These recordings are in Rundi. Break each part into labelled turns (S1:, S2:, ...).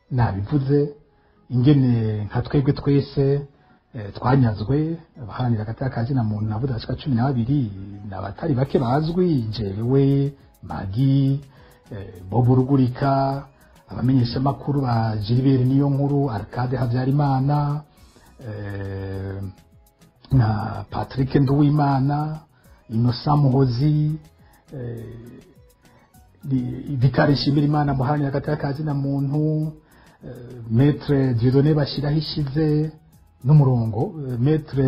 S1: nabivuze ingene nka twebwe twese eh, twanyazwe abaharanira agateka ka zina muntu navuze bashika cumi n'abiri ni abatari bake bazwi jewe magi eh, bob rugurika abamenyeshamakuru ba gilbert niyo nkuru arcade habyarimana eh, na patrick nduwimana innocent muhozi eh, Di- Vitali Nshimirimana muharanira agateka ka zina muntu eh, Maître Dieudonné Bashiraho ishize n'umurongo eh, Maître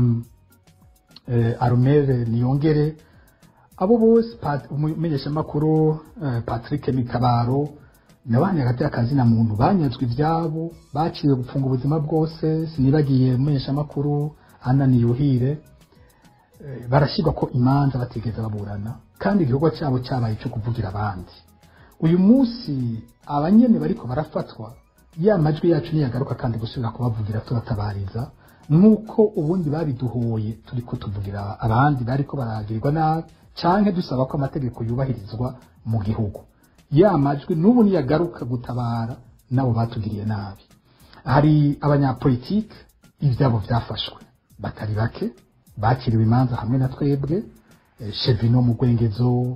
S1: eh, Armel Niyongere abo bose Pat- umumenyeshamakuru eh, Patrick Mitabaro nabaharanira agateka ka zina muntu banyazwe ivyabo baciwe gupfunga ubuzima bwose sinibagiye umumenyeshamakuru Anna Niyuhire eh, barashyirwa ko imanza batigeze baburana kandi igikorwa cyabo cyabaye cyo kuvugira abandi uyu munsi abanyene bariko barafatwa ya majwi yacu niyagaruka kandi gusubira kubavugira turatabariza nuko ubundi babiduhoye turiko tuvugira abandi bariko baragirirwa nabi canke dusaba ko amategeko yubahirizwa mu gihugu ya majwi n'ubu niyagaruka gutabara nabo batugiriye nabi hari abanyapolitike ivyabo vyafashwe batari bake bakiriwe imanza hamwe na twebwe eh, Chevino mu Gwengezo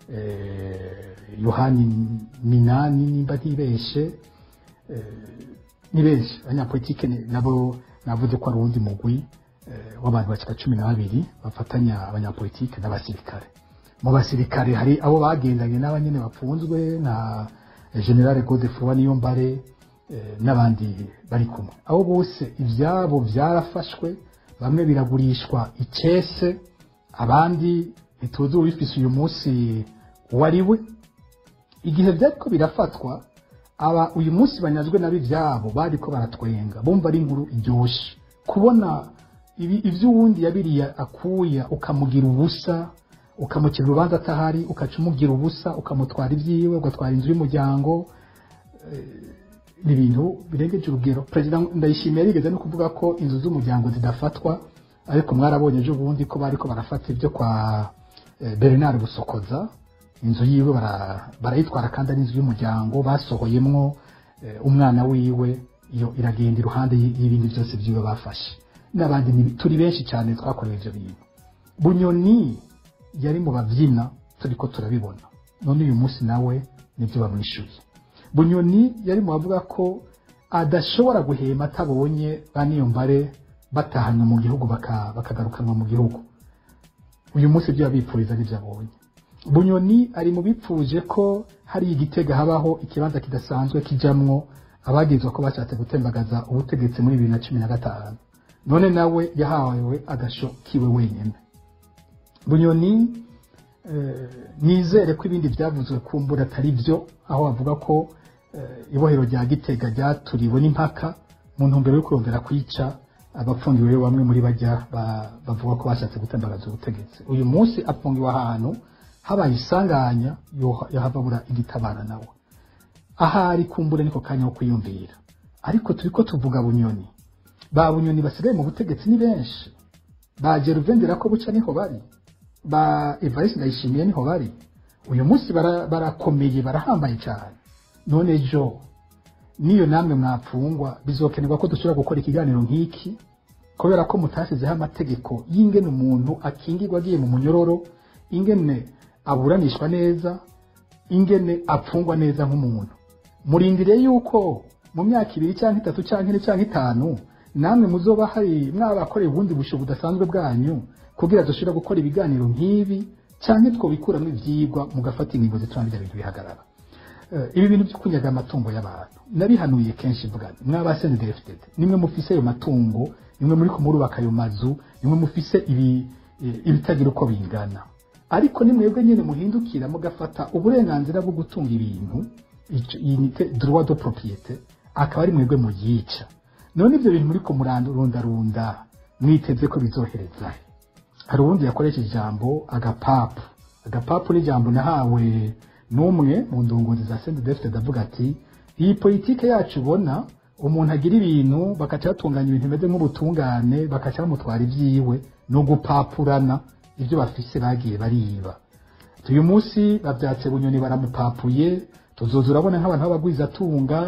S1: eh, Yohani Minani nimba ntibeshe eh, ni benshi abanyapolitike ni- nabo navuze ko ari uwundi mugwi eh, w'abantu bashika cumi na babiri bafatanya abanyapolitike n'abasirikare mu basirikare hari abo bagendanye n'abanyene bapfunzwe nka generale Godefroid Niyombare eh, n'abandi bari kumwe abo bose ivyabo vyarafashwe bamwe biragurishwa icese abandi ntituzi uwifise uyu munsi uwo ari we igihe byariko birafatwa aba uyu munsi banyazwe nabi ivyabo bariko baratwenga bumva ari inkuru iryoshe kubona ibi ivy'uwundi yabiriye akuya ukamugira ubusa ukamukira urubanza atahari ukaca umugira ubusa ukamutwara ivyiwe ugatwara inzu y'umuryango ni ibintu birengeje urugero perezida ndayishimiye yarigeze no kuvuga ko inzu z'umuryango zidafatwa ariko mwarabonye ejo bundi ko bariko barafata ibyo kwa eh, bernard busokoza inzu yiwe bara- barayitwara kandi ari inzu y'umuryango basohoyemwo eh, umwana wiwe iyo iragenda iruhande y- y'ibindi byose byiwe bafashe n'abandi ni- turi benshi cyane twakorewe ivyo bintu bunyoni yari mu babyina turiko turabibona none uyu munsi nawe nibyo bamwishyuye bunyoni yari mu bavuga ko adashobora guhema atabonye ba niyombare batahanywe mu gihugu baka- bakagarukanwa mu gihugu uyu munsi ibyo yabipfuriza n'ibyo abonye bunyoni ari mu bipfuje ko hari igitega habaho ikibanza kidasanzwe kijamwo abagizwa ko bashatse gutembagaza ubutegetsi muri bibiri na cumi na gatanu none nawe yahawe agasho kiwe wenyine bunyoni eh, nizere ko ibindi byavuzwe kumbura atari byo aho bavuga ko eh, ibohero rya gitega ryaturiwe n'impaka mu ntumbero yo kurondera kwica abapfungiwe bamwe muri bajya ba- bavuga ko bashatse gutembagaza ubutegetsi uyu munsi apfungiwe ahantu habaye isanganya yoha- yahababura igitabara nawe ahari kumbure niko kanya ko kwiyumvira ariko turiko tuvuga bunyoni ba bunyoni basigaye mu butegetsi ni benshi ba geruvendera ko buca niho bari ba evariste ndayishimiye niho bari uyu munsi bara- barakomeye barahambaye cyane none jo niyo namwe mwapfungwa bizokenerwa ko dushobora gukora ikiganiro nk'iki kubera ko mutashyizeho amategeko y'ingene umuntu akingirwa agiye mu munyororo ingene aburanishwa neza ingene apfungwa neza nk'umuntu murindire yuko mu myaka ibiri cyangwa itatu cyangwa ine cyangwa itanu namwe muzoba hari mwabakoreye ubundi busho budasanzwe bwanyu kugira dushobora gukora ibiganiro nk'ibi cyangwa twobikuramo ibyigwa mugafata ingingo zituma bijya bintu bihagarara Eh, ibi bintu byo kunyaga amatungo y'abantu nabihanuye kenshi mvuga mwabasende defitete nimwe mufise ayo matungo nimwe muri kumurubaka ayo mazu nimwe mufise ibi eh, ibitagira uko bingana ariko ni mwebwe nyine muhindukira mugafata uburenganzira bwo gutunga ibintu ico- iyi ni te- droit de propriété akaba ari mwebwe muyica none ibyo bintu muriko murarundarunda mwiteze ko bizohereza he? hari uwundi yakoresheje ijambo agapapu agapapu ni ijambo nahawe n'umwe mu ndongozi za sende defite ndavuga ati iyi politike yacu ubona umuntu agira ibintu bakaca batunganya ibintu bimeze nk'ubutungane bakaca bamutwara ibyiwe ni ugupapurana ibyo bafise bagiye bariba uyu munsi babyatse bunyoni baramupapuye tuzoza urabona nk'abantu b'abagwizatunga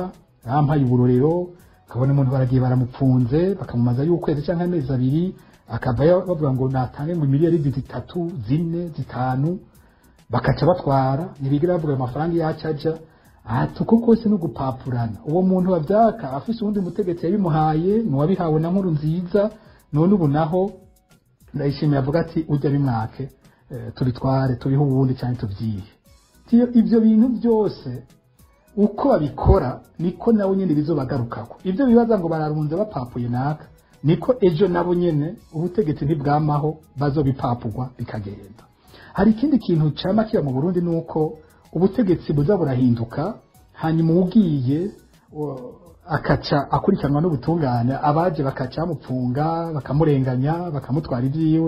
S1: yampaye uburorero ukabona umuntu baragiye baramupfunze bakamumaza y'ukwezi cyangwa amezi abiri akava bavuga ngo natange ngo miliyari zitatu zine zitanu bakaca batwara ntibigira bavuga ayo mafaranga iyo acaja ati uko kose no gupapurana uwo muntu wabyaka afise uwundi mutegetsi yabimuhaye nuwabihawe na nkuru nziza none ubu naho ndayishimiye avuga ati ujya bimwake eh, tubitware tubihe uwundi cyane tubyihe Tiyo ibyo bintu byose uko babikora niko nabo nyine bizobagarukako ibyo bibaza ngo bararunze bapapuye naka niko ejo nabo nyene ubutegetsi ntibwamaho bazobipapurwa bikagenda hari ikindi kintu cama kiba mu Burundi nuko ubutegetsi buza burahinduka hanyuma ugiye o- akaca akurikiranwa n'ubutungane abaje bakaca bamupfunga bakamurenganya bakamutwara ibyiwe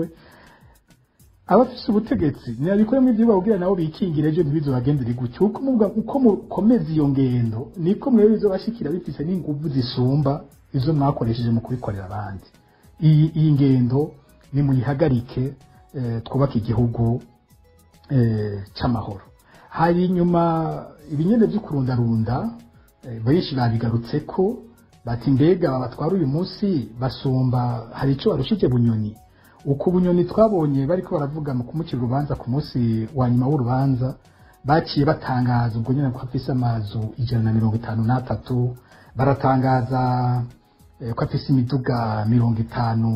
S1: abafise ubutegetsi ntibabikoremo ibyo babwira nabo bikingire ejo ntibizobagendere gutyo uko muvuga uko mukomeza iyo ngendo niko mwebwe bizobashikira bifise n'inguvu zisumba izo mwakoresheje mu kubikorera abandi iyi iyi ngendo nimuyihagarike eh, twubake igihugu eh, c'amahoro hari inyuma ibinyene vyo kurundarunda eh, benshi babigarutseko bati mbega batwara uyu munsi basumba hari ico barushije bunyoni uko ubunyoni twabonye bariko baravuga mu kumucira urubanza ku munsi wa nyuma w'urubanza baciye batangaza ubwo nyine ko afise amazu ijana na mirongo itanu n'atatu baratangaza eh, ko afise imiduga mirongo itanu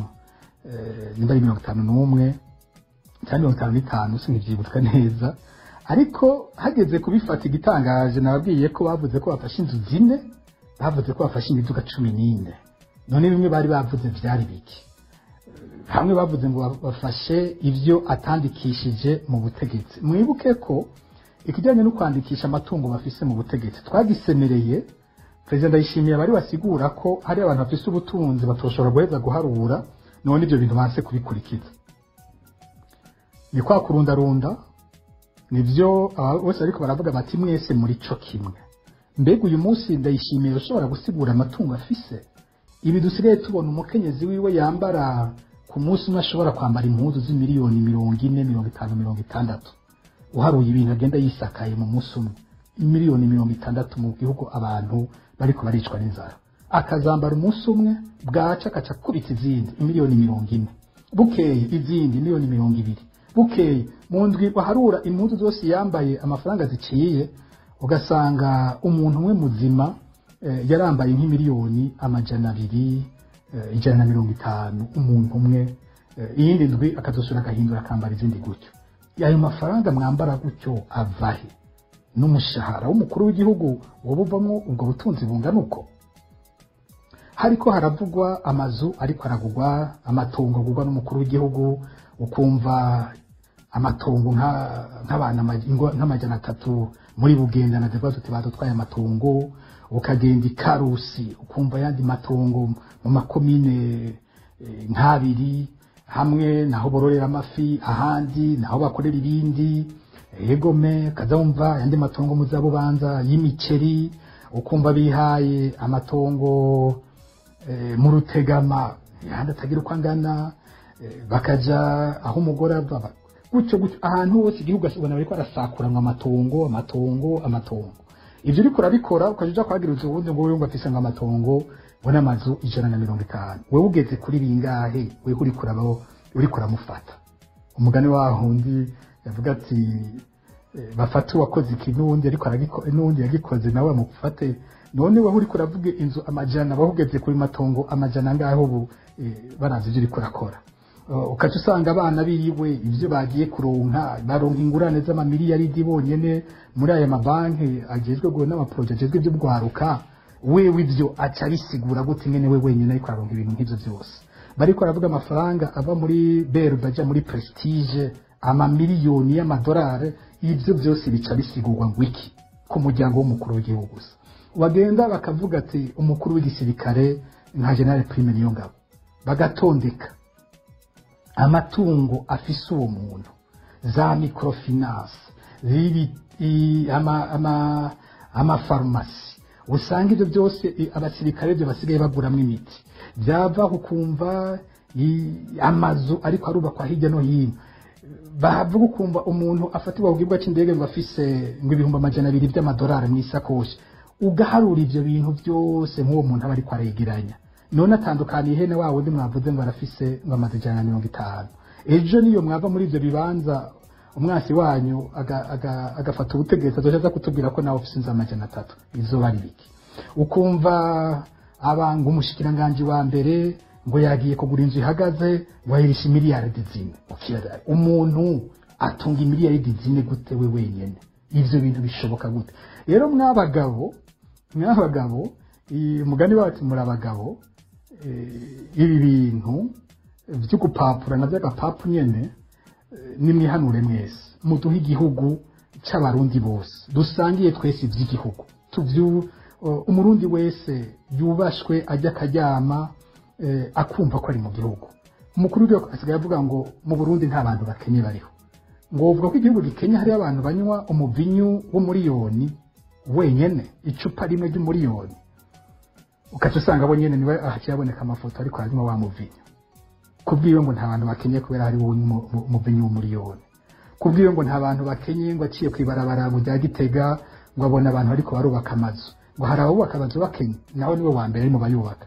S1: eh, nimba ari mirongo itanu n'umwe cyangwa mirongo itanu n'itanu sinkivyibuka neza ariko hageze kubifata igitangaje nababwiye ko bavuze ko bafashe inzu zine bavuze ko bafashe imiduga cumi n'ine none bimwe bari bavuze vyari biki hamwe bavuze ngo bafashe ibyo atandikishije mu butegetsi mwibuke ko ikijyanye no kwandikisha amatungo bafise mu butegetsi twagisemereye perezida ndayishimiye abari basigura ko hari abantu bafise ubutunzi batoshobora guheza guharura none ibyo bintu banse kubikurikiza ni kwa kurundarunda nibyo aba bose ariko baravuga bati mwese muri co kimwe mbega uyu munsi ndayishimiye ushobora gusigura amatungo afise ibi dusigaye tubona umukenyezi wiwe yambara ku munsi umwe ashobora kwambara impuzu z'imiliyoni mirongo ine mirongo itanu mirongo itandatu uharuye ibintu agenda yisakaye mu munsi umwe miliyoni mirongo itandatu mu gihugu abantu bariko baricwa n'inzara akazambara umunsi umwe bwaca akaca akubita izindi miliyoni mirongo ine bukeye izindi miliyoni mirongo ibiri bukeye mu ndwi waharura impuzu zose yambaye amafaranga ziciye ugasanga umuntu umwe muzima eh, yarambaye nk'imiliyoni amajana abiri eh, ijana na mirongo itanu umuntu umwe eh, iyindi ndwi akazosura agahindura akambara izindi gutyo ayo mafaranga mwambara gutyo avahe n'umushahara w'umukuru w'igihugu woba uvamo ubwo butunzi bungana uko hariko haravugwa amazu ariko aragugwa amatongo agugwa n'umukuru w'igihugu ukumva amatongo nka- nk'abantu ama- ingo- nk'amajana atatu muri bugenda na devuga tuti badutwaye amatongo ukagenda ikarusi ukumva ayandi matongo mu makomine eh, nk'abiri hamwe naho bororera amafi ahandi naho bakorera ibindi egome kazumva ayandi matongo muzabubanza y'imiceri ukumva bihaye amatongo eh, mu rutegama yandi atagira uko angana eh, bakaja aho umugore ava ba- gutyo gutyo ahantu hose igihugu ubona bariko barasakuranwa amatongo amatongo amatongo ivyo uriko urabikora ukaja uja kwagiriza uwundi ngo wewe ngo afise ngo amatongo ngo n'amazu ijana na mirongo itanu wewe ugeze kuri bingahe wewe uriko urabaho uriko uramufata umugani wahundi yavuga ati eh, bafate uwakoze iki n'uwundi ariko aragiko- n'uwundi yagikoze nawe bamufate none wowe uriko uravuga inzu amajana wowe ugeze kuri matongo amajana angahe ubu eh, barazi ivyo uriko urakora Uh, ukaca usanga abana biriwe ivyo bagiye kuronka baronka ingurane z'amamiliyaridi bonyene muri aya mabanki agezwe go n'amaporoje agezwe ivyo bwaruka wewe ivyo aca abisigura gute ngene we wenyene ariko araronka ibintu nk'ivyo vyose bariko baravuga amafaranga ava muri berbe aja muri prestige amamiliyoni y'amadolari ivyo vyose bica bisigurwa ngo iki ku muryango w'umukuru w'igihugu gusa bagenda bakavuga ati umukuru w'igisirikare nka general prime niyo ngabo bagatondeka amatungo afise uwo muntu za microfinance zibi i- ama- ama- amafarumasi usanga ivyo byose i- abasirikare byo basigaye baguramwo imiti byava ukumva i- amazu ariko arubakwa hirya no hino bavuga ukumva umuntu afatirwa ku kibuga cy'indege ngo afise ngo ibihumbi amajana abiri by'amadolari mu isakoshi ugaharura ivyo bintu byose nk'uwo muntu aba ariko aregeranya none atandukaniye ihene wa wundi mwavuze ngo arafise ngo amaze ijana na mirongo itanu ejo niyo mwava muri ivyo bibanza umwasi wanyu aga- aga- agafata ubutegetsi azoca aza kutubwira ko nawe ufise inzu amajana atatu izoba ari biki ukumva abanga umushikiranganji wa mbere ngo yagiye kugura inzu ihagaze ngo ayirisha miliyaridi zine Ukira- umuntu atunga imiliyaridi zine gute we wenyene ivyo bintu bishoboka gute rero mwabagabo mwabagabo i- umugani wacu muri abagabo eh, ibi bintu vyo gupapura na vy'agapapu nyene eh, nimwihanure mwese muduhe igihugu c'abarundi bose dusangiye twese ivy'igihugu tuvyu uh, umurundi wese yubashwe ajya akaryama eh, akumva ko ari mu gihugu umukuru w'igihugu asigaye avuga ngo mu burundi nta bantu bakenye bariho ngo uvuga ko igihugu gikenye hariyo abantu banywa umuvinyu w'umuriyoni wenyene icupa rimwe ry'umuriyoni ukaca usanga bo nyene niwe ahakiyaboneka amafoto ariko harimo wa muvinyu kubwiwe ngo nta bantu bakenye kubera hari wowe umuvinyu w'umuriyoni kubwiwe ngo nta bantu bakenye ngo aciye kwibarabara mu rya gitega ngo abone abantu ariko barubaka amazu ngo hari abubaka amazu bakenye nawe niwe wa mbere ari mu bayubaka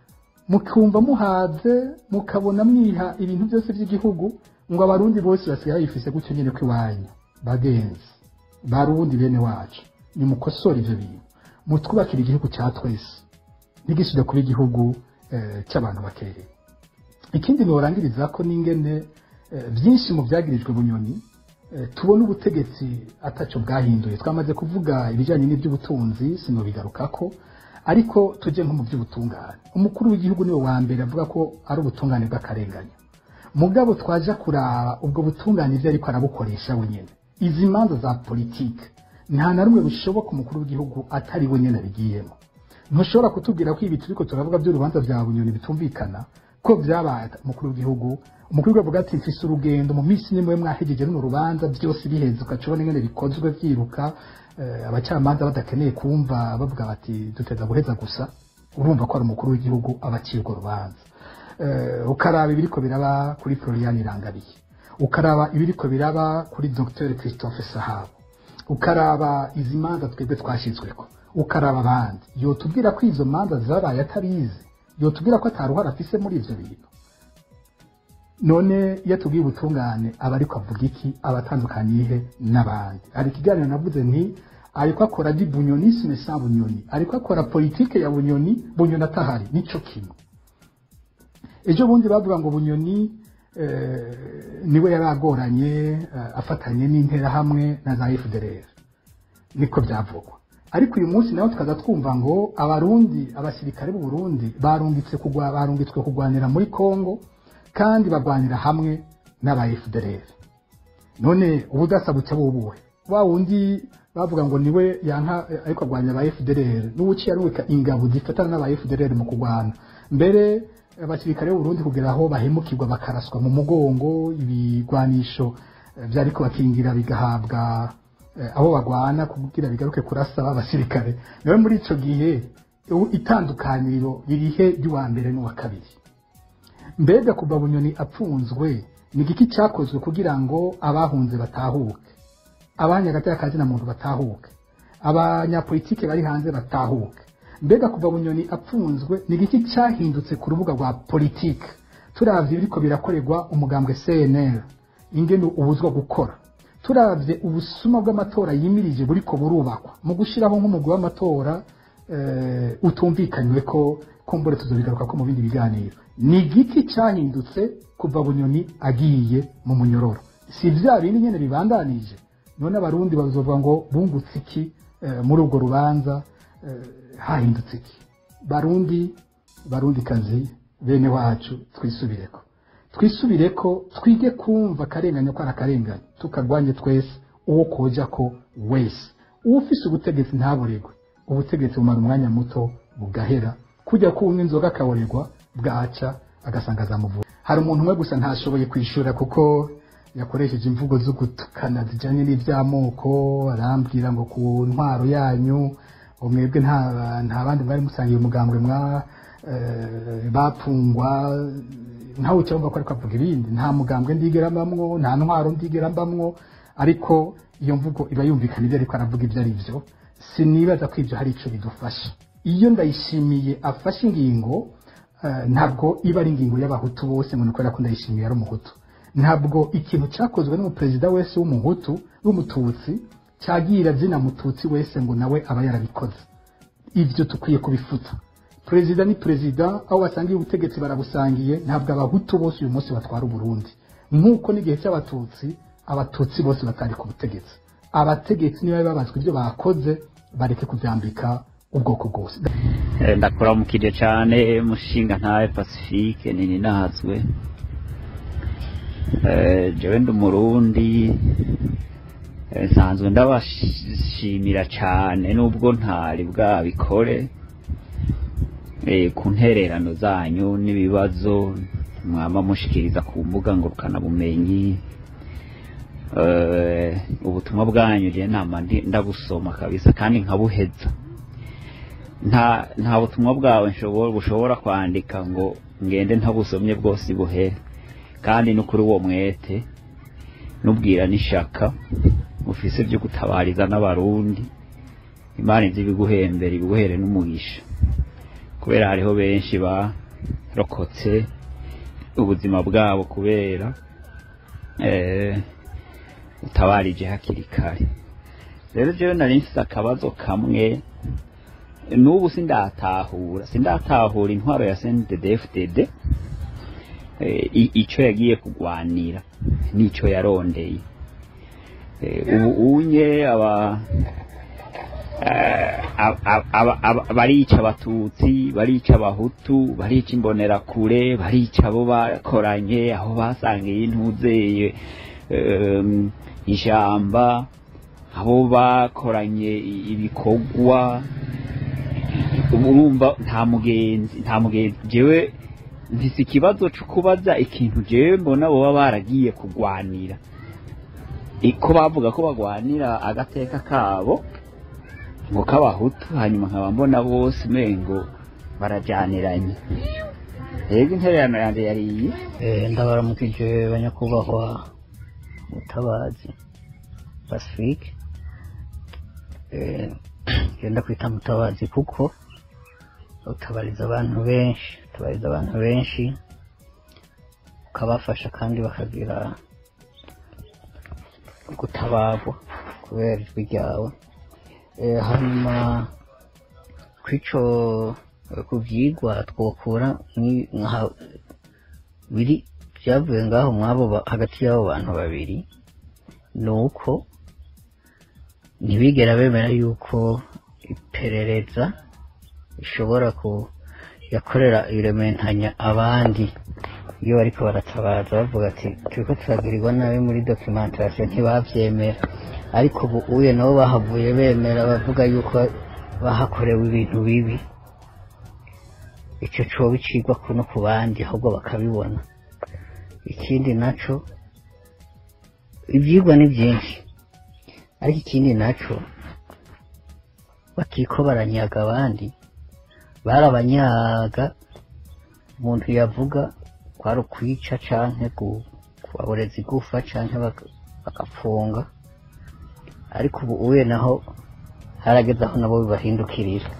S1: mukumva muhaze mukabona mwiha ibintu byose by'igihugu ngo abarundi bose basigaye bayifise gutyo nyene ko iwanyu bagenzi barundi bene wacu nimukosore ivyo bintu mutwubakire igihugu cya twese ntigisubire kuba igihugu eh, cy'abantu bakereye ikindi norangiriza ko n'ingene eh, byinshi mu byagirijwe bunyoni eh, tubona ubutegetsi ataco bwahinduye twamaze kuvuga ibijyanye n'iby'ubutunzi sinobigarukako ariko tujye nko mu by'ubutungane umukuru w'igihugu niwe wa mbere avuga ko ari ubutungane bw'akarengane mugabo twaja kuraba ubwo butungane ibyo ariko arabukoresha wenyine izi manza za politike nta na rumwe bishoboka umukuru w'igihugu atari we nyine abigiyemo ntushobora kutubwira ko ibi turiko turavuga by'urubanza bya bunyoni bitumvikana ko byabaye umukuru w'igihugu umukuru w'igihugu avuga ati mfise urugendo mu minsi nimwe mwahejeje runo rubanza byose biheze ugaca ubona ingene bikozwe byiruka eh, abacamanza badakeneye kumva bavuga bati duteza guheza gusa urumva ko ari umukuru w'igihugu aba aciye urwo rubanza Eh, ukaraba ibiriko biraba kuri Florian Irangabiye ukaraba ibiriko biraba kuri Dr Christophe Sahabo ukaraba izi manza twebwe twashyizweko ukaraba abandi yotubwira ko izo manza zabaye atarizi yotubwira ko ataruhara afise muri ivyo bintu none iyo atubwiye ubutungane aba ariko avuga iki aba atandukanye ihe n'abandi hari ikiganiro navuze nti ariko akora di bunyonisme sans bunyoni ariko akora politike ya bunyoni bunyoni atahari nico kimwe ejo bundi bavuga ngo bunyoni eh, niwe yari agoranye eh, afatanye n'interahamwe na za FDLR niko byavugwa ariko uyu munsi nawe tukaza twumva ngo abarundi abasirikare b'u Burundi barungitse kugwa barungitswe kugwanira muri Kongo kandi bagwanira hamwe n'aba FDLR none ubudasa buca bubuhe wa wundi bavuga ngo niwe yanka eh, ariko agwanya aba FDLR n'ubuciye arubika ingabo zifatana n'aba FDLR mu kugwana mbere abasirikare b'u Burundi kugera aho bahemukirwa bakaraswa mu mugongo ibigwanisho eh, vyariko bakingira bigahabwa eh, abo bagwana kugira bigaruke kurasa abasirikare nawe muri ico gihe u- itandukaniro ririhe ry'uwa mbere n'uwa kabiri mbega kuva bunyoni apfunzwe ni igiki cyakozwe kugira ngo abahunze batahuke abanyagataya kazi na muntu batahuke abanyapolitike bari hanze batahuke mbega kuva bunyoni apfunzwe ni igiki cyahindutse ku rubuga rwa politike turavye biriko birakorerwa umugambwe CNL ingene ubuzwa gukora turavye ubusuma bw'amatora yimirije buriko burubakwa mu gushiraho nk'umugwi w'amatora eh, utumvikanywe ko kumbure tuzobigaruka ko mu bindi biganiro ni igiki cyahindutse kuva bunyoni agiye mu munyororo si vya bindi nyene bibandanije none abarundi bazovuga ngo bungutse iki eh, muri urwo rubanza eh, hahindutse iki barundi barundi kazi bene wacu twisubireko twisubireko twige kumva akarengane ko ari akarengane tukagwanye twese uwo koja ko wese ufise ubutegetsi ntaburegwe ubutegetsi bumara umwanya muto bugahera kujya kunywa inzoga akaboregwa bwaca agasanga azamuvura hari umuntu umwe gusa ntashoboye kwishura kuko yakoresheje imvugo zo gutukana zijyanye n'iby'amoko arambwira ngo ku ntwaro yanyu ngo mwebwe nta nta bandi mwari musangiye umugambwe mwa eh, bapfungwa ntawe ucyumva ko ariko avuga ibindi nta mugambwe ndigera mbamwo nta ntwaro ndigera mbamwo ariko iyo mvugo iba yumvikana ibyo ariko aravuga ibyo ari byo sinibaza ko ibyo hari icyo bidufasha iyo ndayishimiye afashe ingingo eh, ntabwo iba ari ingingo y'abahutu bose ngo ni kubera ko ndayishimiye ari umuhutu ntabwo ikintu cyakozwe n'umuperezida wese w'umuhutu w'umututsi cyagira zina mututsi wese ngo nawe aba yarabikoze ibyo tukwiye kubifuta perezida ni perezida aho basangiye ubutegetsi barabusangiye ntabwo abahutu bose uyu munsi batwara uburundi nk'uko n'igihe cy'abatutsi abatutsi bose batari ku butegetsi abategetsi niba babazwa ibyo bakoze bareke kubyambika ubwoko bwose
S2: Eh, ndakuramukije cyane mushinga ntawe pacifique nini nazwe Eh, jewe ndi umurundi Eh, nsanzwe ndabashimira cyane nubwo ntari bwabikore Eh, ku ntererano zanyu n'ibibazo mwama mushikiriza ku mbuga ngurukanabumenyi Eh, ubutumwa bwanyu je nama ndi- ndabusoma kabisa kandi nkabuheza nta nta butumwa bwawe nshobora bushobora kwandika ngo ngende ntabusomye bwose buhere kandi no kuri uwo mwete nubwira n'ishaka ufise byo gutabariza n'abarundi imana izi ibiguhembera ibiguhere n'umugisha kubera hariho benshi barokotse ubuzima bwabo kubera eh, utabarije hakiri kare rero jewe nari mfise akabazo kamwe n'ubu sindatahura sindatahura intwaro ya CNDD-FDD eh, i- ico yagiye kugwanira n'ico yarondeye Eh, ubu unye aba eh, ab- ab- aba- aba- barica abatutsi barica abahutu barica imbonerakure barica abo bakoranye aho basangiye intuzeye em, ijamba abo bakoranye i- ibikorwa urumva nta mugenzi nta mugenzi jewe mfise ikibazo cyo kubaza ikintu jewe mbona boba baragiye kugwanira I- ko bavuga ko bagwanira agateka kabo ngo k'abahutu hanyuma nkaba mbona bose umengo barajyaniranye rero intererano yanjye yari iyi
S3: Eh, ndabaramukije banyakubahwa mutabazi pacifique Eh, genda kwita mutabazi kuko utabariza abantu benshi utabariza abantu benshi ukabafasha kandi bakagira gutabarwa kubera ijwi ryawe Eh, hanyuma kw'ico eh, ku vyigwa twokura ni- nka- biri byavuye ngaho mwabo ba- hagati y'abo bantu babiri ni uko ntibigera bemera yuko iperereza ishobora ku yakorera irementanya abandi iyo bariko baratabaza bavuga ati turiko turagirirwa nabi muri documentation ntibavyemera ariko ubu uye nabo bahavuye bemera bavuga yuko bahakorewe ibintu bibi ico coba icigwa kuno ku bandi ahubwo bakabibona ikindi naco ivyigwa ni vyinshi ariko ikindi naco bakiko baranyaga abandi barabanyaga umuntu yavuga kwari ukwica canke gu- kubaboreza igufa canke baka- bagapfunga ariko ubu uye naho harageze aho nabo bibahindukirira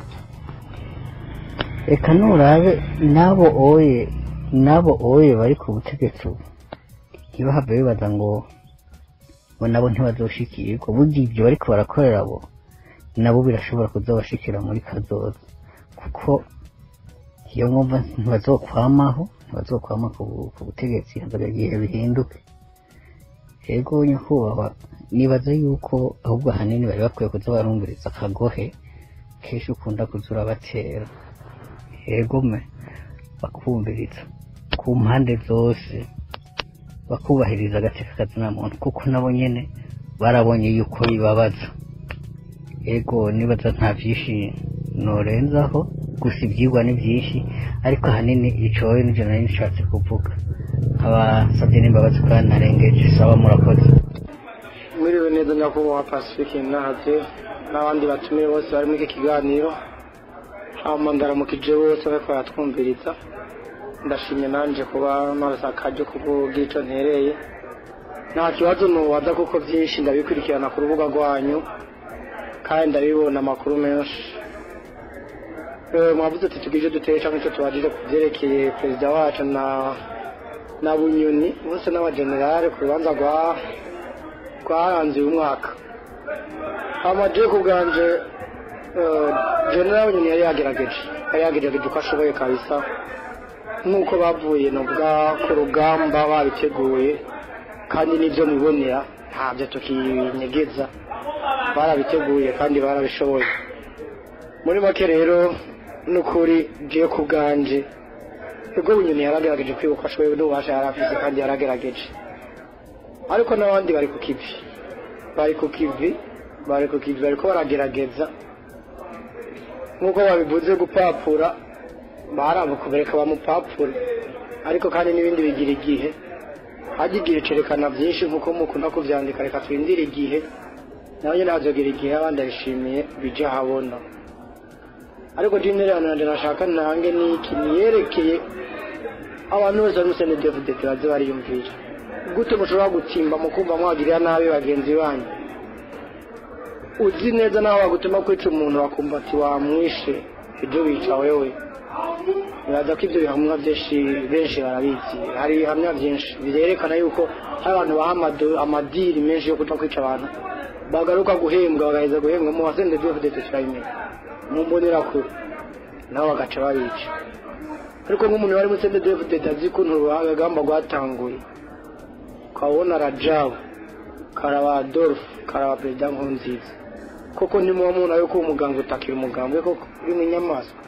S3: reka nurabe n'abo oye n'abo oye bari ku butegetsi ubu ntibahave bibaza ngo ngo nabo ntibazoshikirwa burya ibyo bariko barakorera abo nabo birashobora kuzabashikira muri kazoza kuko iyo mwumva ntibazokwamaho ntibazokwama ku ku butegetsi hazaga igihe bihinduke yego nyakubahwa nibaza yuko ahubwo ahanini bari bakwiye kuza barumviriza akagohe kenshi ukunda kuza urabatera yego me bakumviriza ku mpande zose bakubahiriza agateka kazina muntu kuko nabo nyene barabonye yuko bibabaza yego nibaza nta vyinshi norenzaho gusa ivyigwa ni vyinshi ariko ahanini icowe nivyo nari nishatse kuvuga abasavye n'imbabazi ko narengeje saba murakoze
S4: mwiriwe neza nyakubahwa pacifique nahavye n'abandi batumiye bose bari muri iki kiganiro hama ndaramukije bose bariko baratwumviriza ndashimye nanje kuba narose akaryo kuvuga ico ntereye nta kibazo nubaza kuko vyinshi ndabikurikirana ku rubuga rwanyu kandi ndabibona amakuru menshi Eh, mwavuze ati tugije duteye cyangwa icyo tubajije ku byerekeye perezida wacu na na bunyoni bose n'abagenerale ku rubanza rwa rwaranze uyu mwaka amaje ku bwanje eh, general bunyoni yari yagerageje yari yagerageje uko ashoboye kabisa nk'uko bavuye nubwa ku rugamba babiteguye kandi n'ibyo mubonera ntabyo tukinyegeza barabiteguye kandi barabishoboye muri make rero n'ukuri ngiye ku bwanje ubwo bunyoni yaragerageje kwibuka ashoboye n'ububasha yari afite kandi yaragerageje ariko n'abandi bari ku kivi bari ku kivi bari ku kivi bariko baragerageza nk'uko babivuze gupapura baramukubereka bamupapure ariko kandi n'ibindi bigira igihe hajya igihe cerekana byinshi nk'uko mukunda kuvyandika reka twindire igihe nawe nyine hazogira igihe abandi abishimiye bije ahabona ariko jinnerano nanje nashaka ntange niki niyerekeye abantu bose bari musene devudete baze bariyumvira gute mushobora gutimba mukumva mwagirira nabi bagenzi banyu uzi neza nawe wagutuma kwica umuntu bakumva ati wamwishe ibyo wica wewe biraza ko ibyo bihamya byinshi benshi barabizi hari ibihamya byinshi birerekana yuko hari abantu baha amado- amadiri menshi yo kuja kwica abantu bagaruka guhembwa bagaheza guhembwa mu wasende devudete turabimenya mu mbonerakure nabo bagaca babica ariko nk'umuntu wari muri sende devudete azi ukuntu urugamba rwatanguye ukabona rajabu karaba adolphe karaba perezida nkurunziza koko ntimuba mubona yuko uwo muganga utakira umugambwe koko uri mu nyamaswa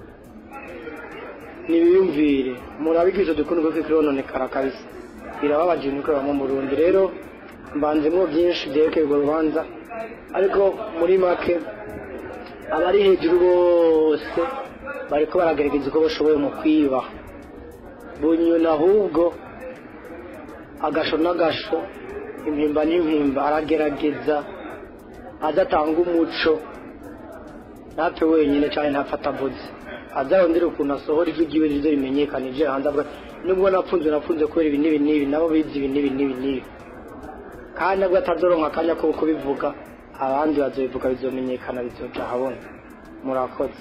S4: nibiyumvire murabigisha dukunda kuko ikirononekara kabisa birababaje niko bamwe mu Burundi rero mbanzemo byinshi byerekeye urwo rubanza ariko muri make abari hejuru bose bariko baragerageza uko bashoboye mu kwiba bunyuna ahubwo agasho n'agasho impimba n'impimba aragerageza adatanga umuco ntapfe wenyine cyane ntafata avuze azarondera ukuntu asohora ijwi ryiwe rizo rimenyekanije hanze avuga nubwo napfunze napfunze kubera ibi n'ibi n'ibi nabo bizi ibi n'ibi n'ibi n'ibi kandi nabwo atazoronka akanya ko kubivuga abandi bazobivuga bizomenyekana bizoja ahabona murakoze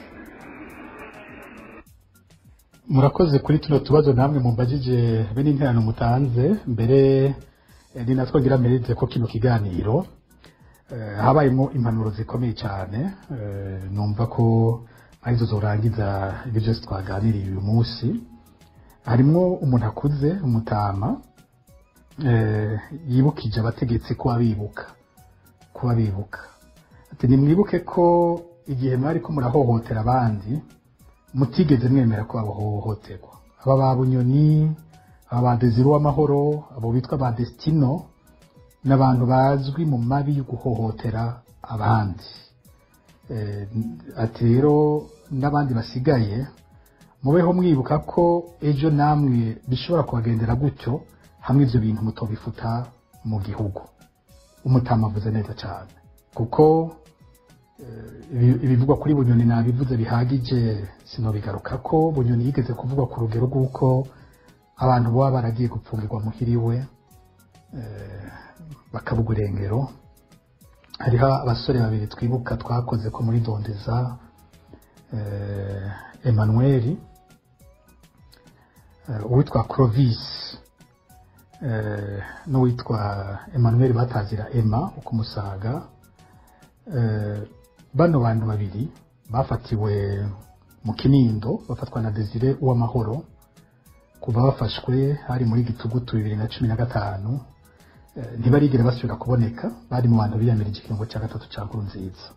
S1: murakoze kuri tuno tubazo namwe mumbajije be n'interano mutanze mbere eh, ni natwo ngira mpereze ko kino kiganiro eh, habayemo impanuro zikomeye cyane eh, numva ko arizo zorangiza ibyo byose twaganiriye uyu munsi harimwo umuntu akuze umutama eh, yibukije abategetsi kuba bibuka kuba bibuka ati nimwibuke ko igihe mwari ko murahohotera abandi mutigeze mwemera ko bahohoterwa aba ba bunyoni aba ba deziro w'amahoro abo bitwa ba desitino ni abantu bazwi mu mabi yo guhohotera abandi Eh, ati rero n'abandi basigaye mubeho mwibuka ko ejo namwe bishobora kubagendera gutyo hamwe ibyo bintu mutobifuta mu gihugu umutama avuze neza cyane kuko ibi- ibivugwa kuri bunyoni nabivuze bihagije sinobigaruka ko bunyoni yigeze kuvugwa ku rugero rw'uko abantu baba baragiye gupfungirwa muhiriwe eh, bakabugwa irengero hariho abasore babiri twibuka twakoze ko muri dondeza eh, emmanuel eh, uwitwa clovis eh, n'uwitwa emmanuel batazira emma ukumusaga eh, bano bantu babiri bafatiwe mu kinindo bafatwa na desire uw'amahoro kuva bafashwe hari muri gitugutu bibiri na cumi na gatanu eh, ntibarigere basubira kuboneka bari mu bantu biyamirije ikiringo cya gatatu cya nkuru nziza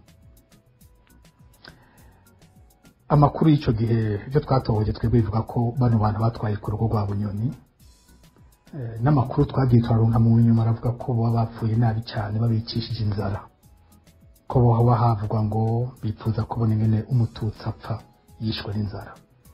S1: amakuru y'icyo gihe ibyo twatohoje twebwe bivuga ko bano bantu batwaye ku rugo rwa bunyoni Eh, n'amakuru twagiye turarunga mu nyuma aravuga ko baba bapfuye nabi cyane babicishije inzara ko haba havugwa ngo bifuza kubona ingene umututsi apfa yishwe n'inzara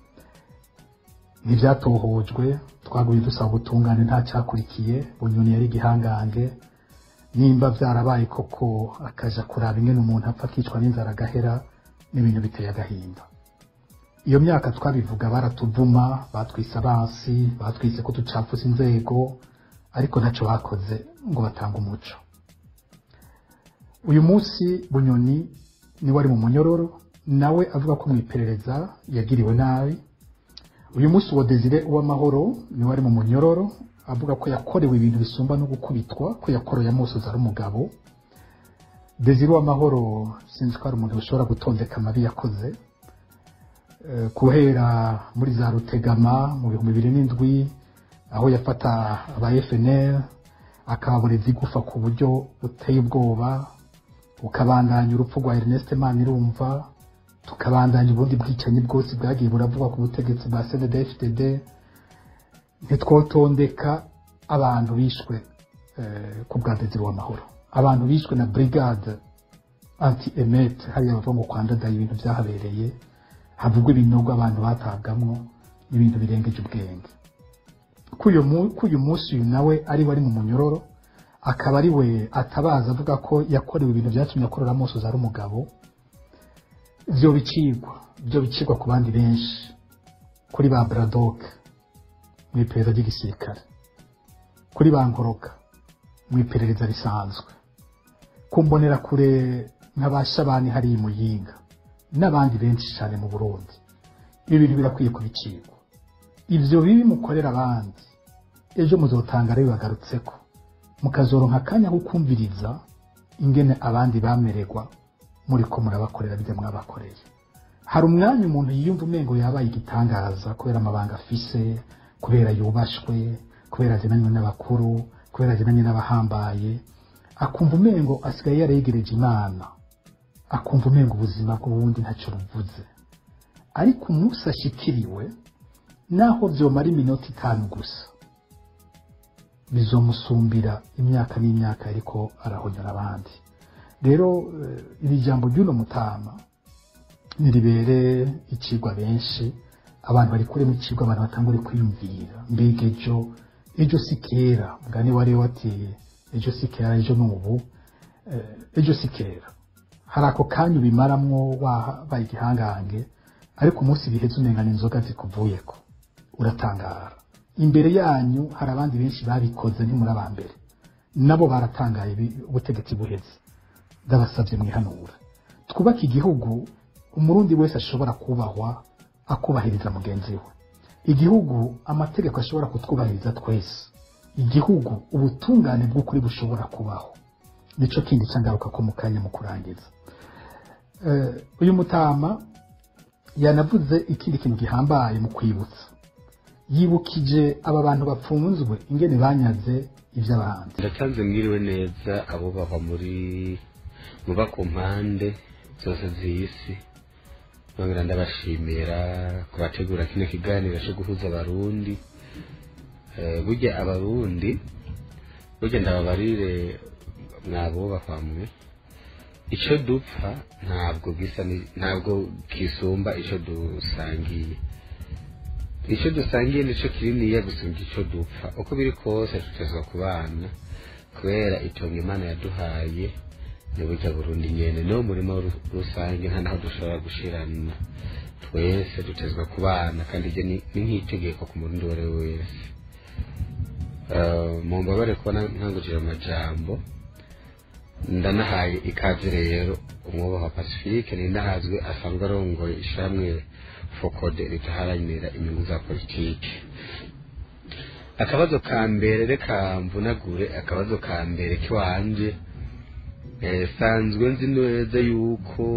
S1: ntibyatohojwe twaguye dusaba ubutungane nta cyakurikiye bunyoni yari igihangange nimba byarabaye koko akaja kuraba ingene umuntu apfa akicwa n'inzara agahera n'ibintu biteye agahinda iyo myaka twabivuga baratuvuma batwise abansi batwise ko ducafuza inzego ariko ntacyo bakoze ngo batange umuco uyu munsi bunyoni niwe ari mu munyororo nawe avuga ko mu iperereza yagiriwe nabi uyu munsi uwo desire uw'amahoro niwe ari mu munyororo avuga ko yakorewe ibintu bisumba no gukubitwa ko yakoroye amusozi ari umugabo desire uw'amahoro sinzi ko ari umuntu ushobora gutondeka amabi yakoze Eh, guhera muri za rutegama mu bihumbi bibiri n'indwi aho yafata aba FNL akababoreza igufa ku buryo buteye ubwoba ukabandanya urupfu rwa Ernest Manirumva tukabandanya ubundi bwicanyi bwose bwagiye buravugwa ku butegetsi bwa CNDD-FDD ntitwotondeka abantu bishwe eh, ku bwa Desire w'amahoro abantu bishwe na brigade anti emet hariya bavuga ngo kwandadaye ibintu byahabereye havugwa ibinogo abantu batabwamwo n'ibintu birengeje ubwenge k'uyu mu- k'uyu munsi uyu nawe ari we ari mu munyororo akaba ari we atabaza avuga ko yakorewe ibintu byatumye akorera amusozi ari umugabo byo bicigwa byo bicigwa ku bandi benshi kuri ba Braddock mu iperereza ry'igisirikare kuri ba Nkoroka mu iperereza risanzwe ku mbonerakure nka ba Shabani hariya i Muyinga n'abandi benshi cyane mu Burundi ibi bintu birakwiye kubicirwa ivyo bibi mukorera abandi ejo muzotanga rero bagarutseko mukazoronka akanya ko kumviriza ingene abandi bamererwa muriko murabakorera bijya mwabakoreye hari umwanya umuntu yiyumva umengo yabaye igitangaza kubera amabanga afise kubera yubashwe kubera agenanywe n'abakuru kubera agenanye n'abahambaye akumva umengo asigaye yaregereje imana akumva umengo ubuzima bw'ubundi ntacyo buvuze ariko umunsi ashikiriwe naho byomara iminota itanu gusa bizomusumbira imyaka n'imyaka ariko arahonyora abandi rero eh, iri jambo ry'uno mutama niribere ikigwa benshi abantu bari kuremo ikigwa abantu batangure kwiyumvira mbega ejo ejo si kera mugani wari wateye ejo si kera ejo n'ubu eh, ejo si kera hari ako kanya ubimaramwo wabaye igihangange ariko umunsi biheze umengana inzoga zikuvuyeko uratangara imbere yanyu hari abandi benshi babikoze ntimuri aba mbere nabo baratangaye bi- ubutegetsi buheze ndabasabye mwihanura twubake igihugu umurundi wese ashobora kubahwa akubahiriza mugenzi we igihugu amategeko ashobora kutwubahiriza twese igihugu ubutungane bw'ukuri bushobora kubaho nico kindi cangaruka ko mu kanya mu kurangiza Eh, uyu mutama yanavuze ikindi kintu gihambaye mu kwibutsa yibukije aba bantu bapfunzwe ingene banyaze ivy'abandi
S5: ndatanze mwiriwe neza abo bava muri muba ku mpande zose z'isi nongera ndabashimira kubategura kino kiganiro cyo guhuza abarundi Eh, burya abarundi burya ndababarire mwabubahwa mwe icyo dupfa ntabwo gisa ni- ntabwo kisumba icyo dusangiye icyo dusangiye nicyo kininiya gusumba icyo dupfa uko biri kose tutezwa ku bana kubera itongo imana yaduhaye ni burya burundi nyene no murima ru- rusange nta naho dushobora gushirana twese dutezwa ku bana kandi ibyo ni ni nk'itegeko ku murundi uwo ari we wese Eh, mumbabare kubona nkangukira amajambo ndanahaye ikaze rero umwubaha pacifique ninahazwe asanzwe arongoye ishamwe fokode ritaharanira inyungu za politiki akabazo ka mbere reka mvunagure akabazo ka mbere kiwanje eh, sanzwe nzi neza yuko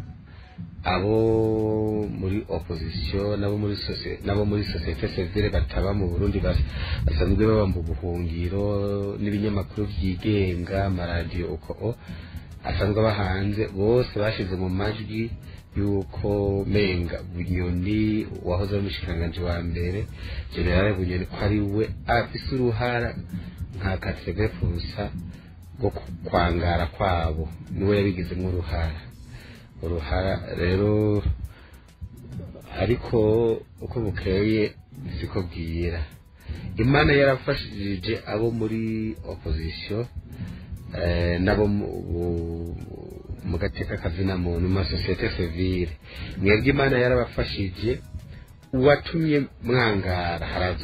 S5: abo muri opposition nabo muri socie- nabo muri societe civile bataba mu Burundi bas- basanzwe baba mu buhungiro n'ibinyamakuru byigenga amaradiyo uko o asanzwe aba hanze bose bashize mu majwi yuko menga bunyoni wahoze ari umushikiranganji wa mbere generale bunyoni ko ari we afise uruhara nka kategefusa rwo ku- kwangara kwabo niwe yabigizemo uruhara uruhara rero ariko uko bukeye siko bwira imana yarafashije abo muri opposition eh, nabo mu- bu- mu gateka kazina muntu mu masosiyete civile mwebwe imana yarabafashije uwatumye mwangara haraza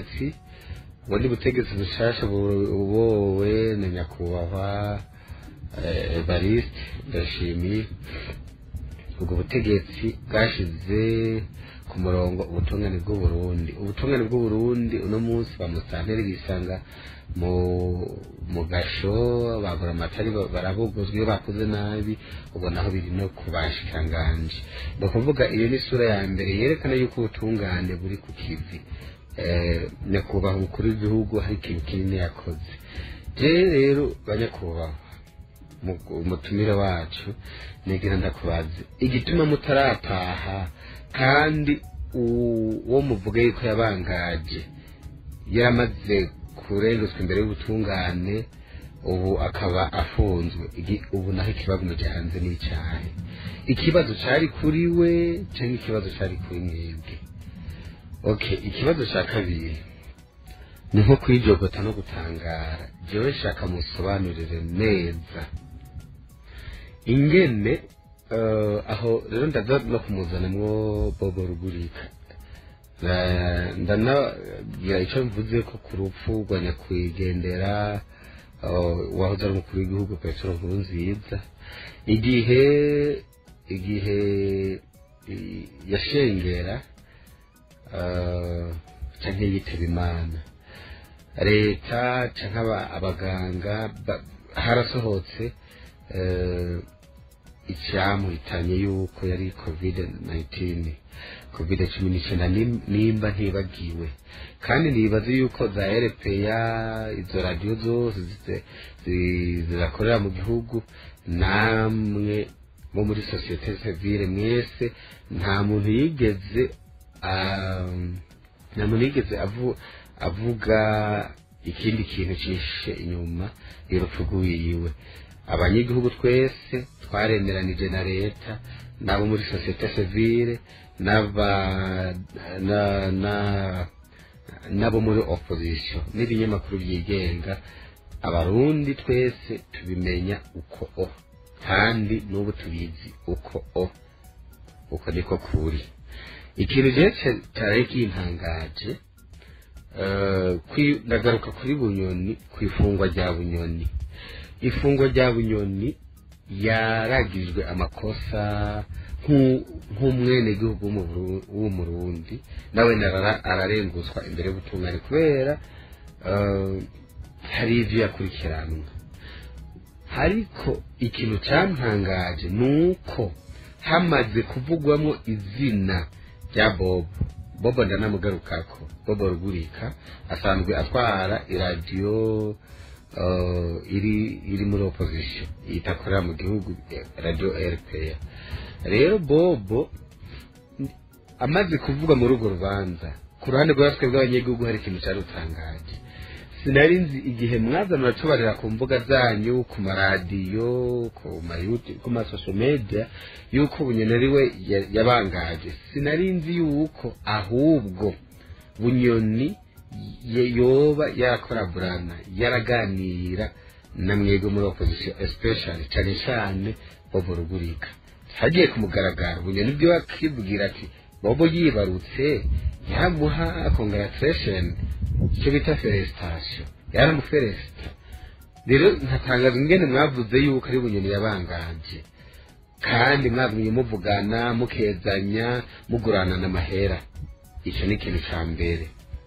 S5: ubutegetsi ubundi butegetsi bushasha bu- bubowe na nyakubahwa eh, evariste ndashimiye ubwo butegetsi bwashize ku murongo ubutungane bw'uburundi ubutungane bw'uburundi uno munsi bamusanteri bisanga mu mu gasho bagura amatari barabuguzwa iyo bakoze nabi ubona aho biri no ku bashikanganje ni ukuvuga iyo ni isura ya mbere yerekana yuko ubutungane buri ku kivi eh, nyakubahwa umukuru w'igihugu hari ikintu kinini yakoze je rero banyakubahwa mu- umutumire wacu nigira ndakubaze igituma mutarataha kandi u- uwo muvuga yuko yabangaje yaramaze kurengezwa imbere y'ubutungane ubu akaba afunzwe Igi- ubu naho ikibazo mujya hanze n'icyahe ikibazo cyari kuri we cyangwa ikibazo cyari kuri mwebwe okay ikibazo cya kabiri ni nko kwijogota no gutangara jewe shaka musobanurire neza ingene eh, aho rero ndaza no kumuzanamwo bobo rugurika Na- ndanagira icyo mvuze ko ku rupfu rwa nyakwigendera eh, wahoze ari umukuru w'igihugu petero nkuru nziza igihe igihe i- yashengera eh, canke yitaba imana leta canke aba- abaganga ba- harasohotse eh, icyamuhitanye yuko yari covid 19 covid cumi n'icyenda nim- nimba ntibagiwe kandi nibaza yuko za erepeya izo radiyo zose zi- zi- zirakorera mu gihugu namwe bo muri sosiyete sivile mwese nta muntu yigeze um, nta muntu yigeze avu- avuga ikindi kintu cyishe inyuma y'urupfu rw'iwiwe abanyagihugu twese twaremeranije na leta n'abo muri sosiyete sivile n'aba na- na- n'abo muri opposition n'ibinyamakuru byigenga abarundi twese tubimenya uko o kandi n'ubu tubizi uko o uko niko kuri ikintu rero cya- cyari kintangaje eh, kwi- ndagaruka kuri bunyoni ku ifungwa rya bunyoni ifungwa rya bunyoni yaragijwe amakosa nk'u- nk'umwenegihugu w'umu- w'umurundi nawe narara- ararenguzwa imbere y'ubutungane kubera eh, hari ibyo yakurikiranwa ariko ikintu cyantangaje ni uko hamaze kuvugwamo izina rya bobo bobo ndanamugarukako bobo rugurika asanzwe atwara iradiyo uh, iri iri muri opposition itakorera mu gihugu eh, radio rpa rero bobo n- amaze kuvuga muri urwo rubanza ku ruhande rwa twe bw'abanyagihugu hari ikintu cyarutangaje sinari nzi igihe mwaza muratubarira ku mbuga zanyu ku maradiyo ku ma YouTube, ku masosho media yuko bunyoni ari we ya- yabangaje sinari nzi yuko ahubwo bunyoni ye- yoba yarakoraburana yaraganira na mwebwe muri opposition especially cyane cyane bobo rugurika hagiye ku mugaragaro bunyoni bwe wakibwira ati bobo yibarutse yamuha congratulation icyo bita felicitation yaramufelicita rero nkatangaza ingene mwavuze yuko ari bunyoni yabanganje kandi mwagumye muvugana mukezanya mugurana n'amahera icyo ni ikintu cya mbere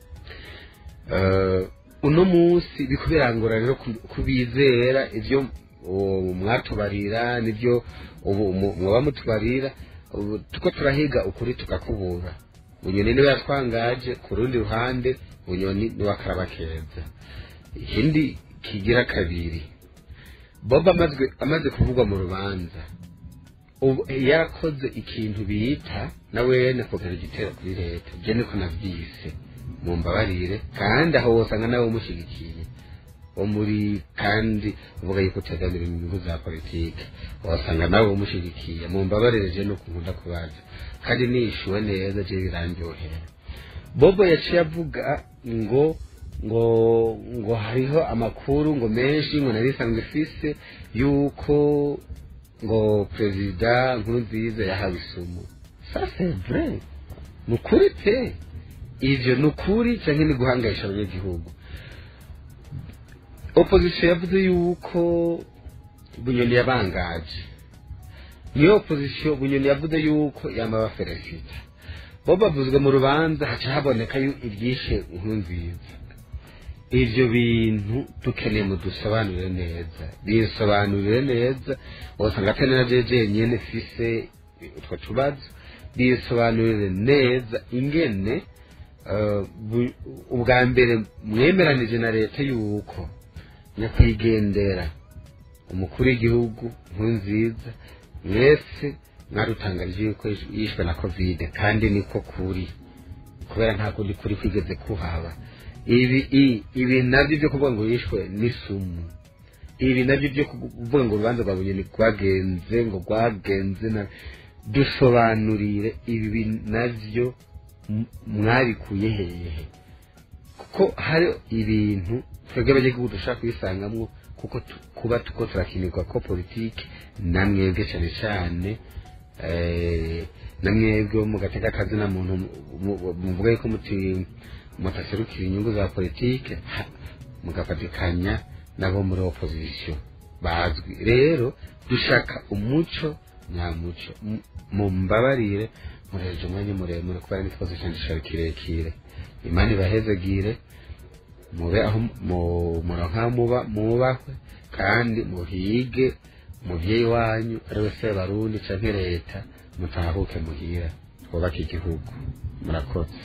S5: Eh, uno munsi biko birangora rero ku- kubizera ibyo uwo mwatubarira nibyo ubu mu- muba mutubarira ubu tuko turahiga ukuri tukakubura bunyoni niwe yatwangaje ku rundi ruhande bunyoni niwe akaraba keza ikindi kigira kabiri bob amazwe amaze kuvugwa mu rubanza ubu yarakoze ikintu bita nawe nakogera igitero kuri leta byo niko nabyise mumbabarire kandi aho wosanga nawe umushyigikiye wo muri kandi uvuga yuko utegamira inyungu za politiki wasanga nawe umushyigikiye mumbabarire je nuko nkunda kubaza kandi nishyuwe neza je birandyohera bobo yaciye avuga ngo ngo ngo hariho amakuru ngo menshi ngo nari isanzwe ifise yuko ngo perezida nkuru nziza yahawe isumu ça c'est vrai ni ukuri pe ivyo ni ukuri canke ni guhangayisha abanyagihugu opposition yavuze yuko bunyoni yabangaje niyo opozisiyo bunyoni yavuze yuko yamaba feresita bo bavuzwe mu rubanza haca haboneka yu ibyishe nkunziza ivyo bintu dukeneye mudusobanurire neza bisobanurire neza wasanga atari na jeje nyene fise utwo tubazo bisobanurire neza ingene eh, bu- ubwa mbere mwemeranije na leta yuko nyakwigendera umukuru w'igihugu nkunziza mwese mwarutangarije yuko yishwe na kovide kandi niko kuri kubera nta kundi kuri kwigeze kuhaba ibi i- ibi nabyo byo kuvuga ngo yishwe n'isumu ibi nabyo byo kuvuga ngo urubanza rwa bunyoni rwagenze ngo rwagenze na dusobanurire ibi nabyo m- mwabikuye hehe kuko hari ibintu twebwe abanyagihugu dushaka kubisangamwo kuko tu- kuba tuko turakinirwa ko politiki namwebwe cyane cyane eh, namwebwe mu gateka kazina muntu mu- mu- muvuga yuko muti mutaserukira inyungu za politiki ha- mugafatikanya nabo muri opozisiyo bazwi rero dushaka umuco nyamuco M- mumbabarire mureje umwanya muremure kubera n'ikibazo cyane cyari kirekire imana ibahezegire mube aho mu- muronka aho muba mubahwe kandi muhige umuvyeyi wanyu ari we sebarundi canke leta mutahuke muhira twubake igihugu murakoze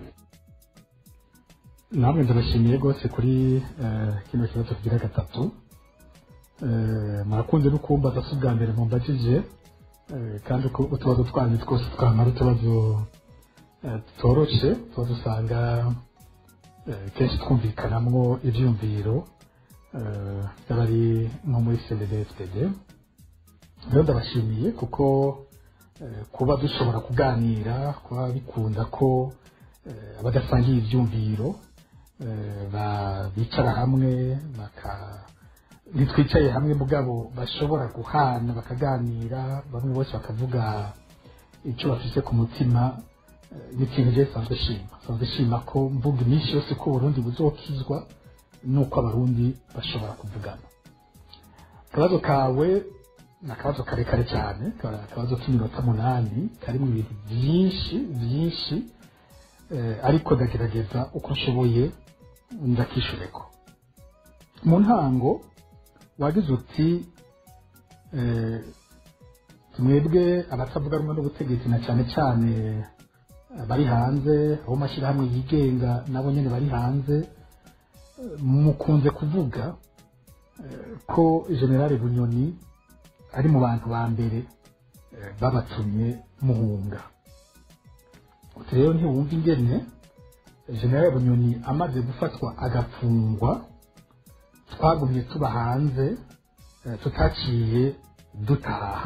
S1: namwe ndabashimiye rwose kuri eh, kino kibazo kigira gatatu Eh, murakunze no kumbaza si ubwa mbere mumbajije eh, kandi uko utubazo twanyu twose twamara utubazo eh, tutoroshe tuba dusanga eh, kenshi twumvikanamwo ivyumviro eh, by'abari nko muri cndfdd rero ndabashimiye kuko eh, kuba dushobora kuganira kuba bikunda ko eh, abadasangiye ivyumviro eh, ba- bicara hamwe baka ntitwicaye hamwe mugabo bashobora guhana bakaganira bamwe bose bakavuga icyo bafise ku mutima eh, ni ikintu je sanzwe shima sanzwe shima ko mvuga iminsi yose ko uburundi buzokizwa nuko abarundi bashobora kuvugana akabazo kawe ni akabazo karekare cyane ka- akabazo k'iminota munani karimo ibintu byinshi byinshi eh, ariko ndagerageza uko nshoboye ndakishureko mu ntango wagize uti eh, mwebwe abatavuga rumwe n'ubutegetsi na cyane cyane bari hanze abo mashyirahamwe yigenga nabo nyine bari hanze eh, mukunze kuvuga eh, ko generale bunyoni ari mu bantu ba mbere eh, babatumye muhunga uti rero ntiwumva ingene generale bunyoni amaze gufatwa agafungwa twagumye tuba hanze eh, tutaciye dutaha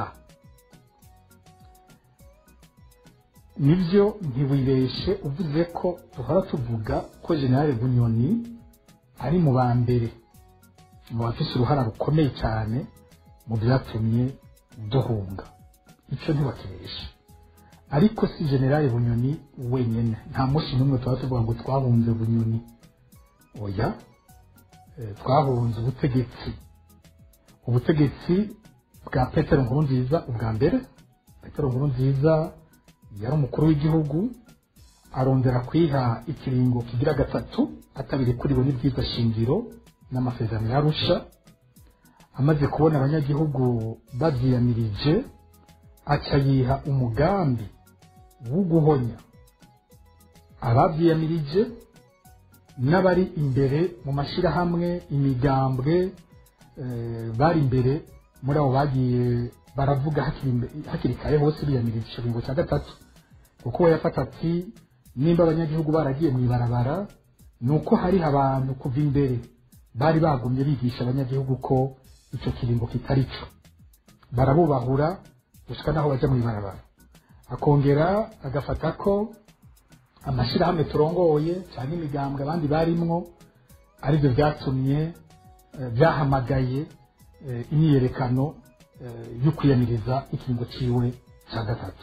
S1: nibyo ntiwibeshe uvuze ko duhora tuvuga ko generale bunyoni ari mu ba mbere mu bafise uruhara rukomeye cyane mu byatumye duhunga icyo ntiwakibeshe ariko si generale bunyoni wenyine nta munsi n'umwe tuba tuvuga ngo twahunze bunyoni oya eh, twahunze ubutegetsi ubutegetsi bwa petero nkurunziza ubwa mbere petero nkurunziza yari umukuru w'igihugu arondera kwiha ikiringo kigira gatatu atabirikuriwe n'ibyiza shingiro n'amasezerano yarusha amaze kubona abanyagihugu babyiyamirije aca yiha umugambi wo guhonya ababyiyamirije n'abari imbere mu mashyirahamwe imigambwe eh, bari imbere muri abo bagiye baravuga hakiri imbe- hakiri kare hose biyamirije ikiringo cya gatatu kuko we yafata ati nimba abanyagihugu baragiye mu ibarabara ni uko hari abantu kuva imbere bari bagumye bigisha abanyagihugu ko icyo kiringo kitari cyo barabubahura gushika n'aho bajya mu ibarabara akongera agafata ko amashyirahamwe turongoye cyangwa imigambwe abandi barimwo aribyo byatumye eh, byahamagaye eh, imyiyerekano eh, yo kwiyamiriza ikiringo ciwe cya gatatu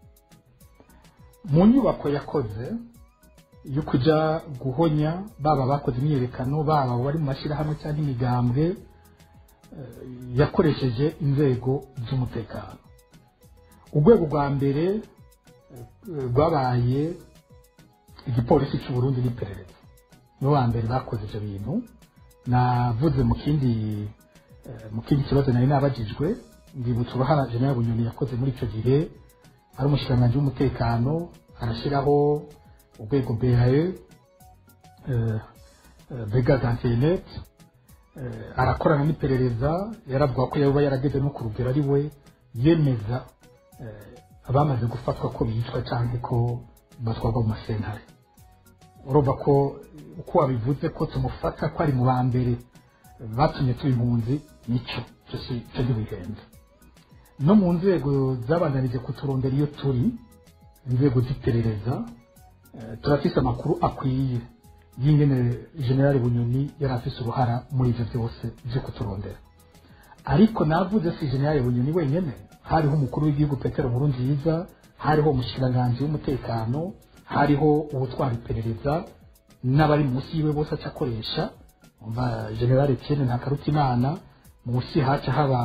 S1: mu nyubako yakoze yo kujya guhonya baba bakoze imyiyerekano baba bari mu mashyirahamwe cyangwa imigambwe eh, yakoresheje inzego z'umutekano urwego rwa mbere eh, rwabaye igipolisi cy'u Burundi n'iperereza nibo ba mbere bakoze ibyo bintu navuze mu kindi eh, mu kindi kibazo nari nabajijwe ndibutsa uruhara general bunyoni yakoze muri icyo gihe ari umushikiranganji w'umutekano arashyiraho urwego BAE eh, eh, brigade antinet eh, arakorana n'iperereza yaravuga ko yaba yarageze no ku rugero ari we yemeza eh, abamaze gufatwa ko bicwa cyangwa ko batwarwa mu masentare urumva ko uko wabivuze ko tumufata ko ari mu ba mbere batumye tuba impunzi nicyo cyo si cyo ntibihenze no mu nzego zabandanije kuturondera iyo turi inzego z'iperereza eh, turafise amakuru akwiye y'ingene generali bunyoni yari afise uruhara muri ivyo byose vyo kuturondera ariko navuze si generali bunyoni wenyene hariho umukuru w'igihugu petero nkurunziza hariho umushikiranganji w'umutekano hariho uwutwara iperereza n'abari munsi yiwe bose aca akoresha umva generali etienne ntakarutimana munsi haca haba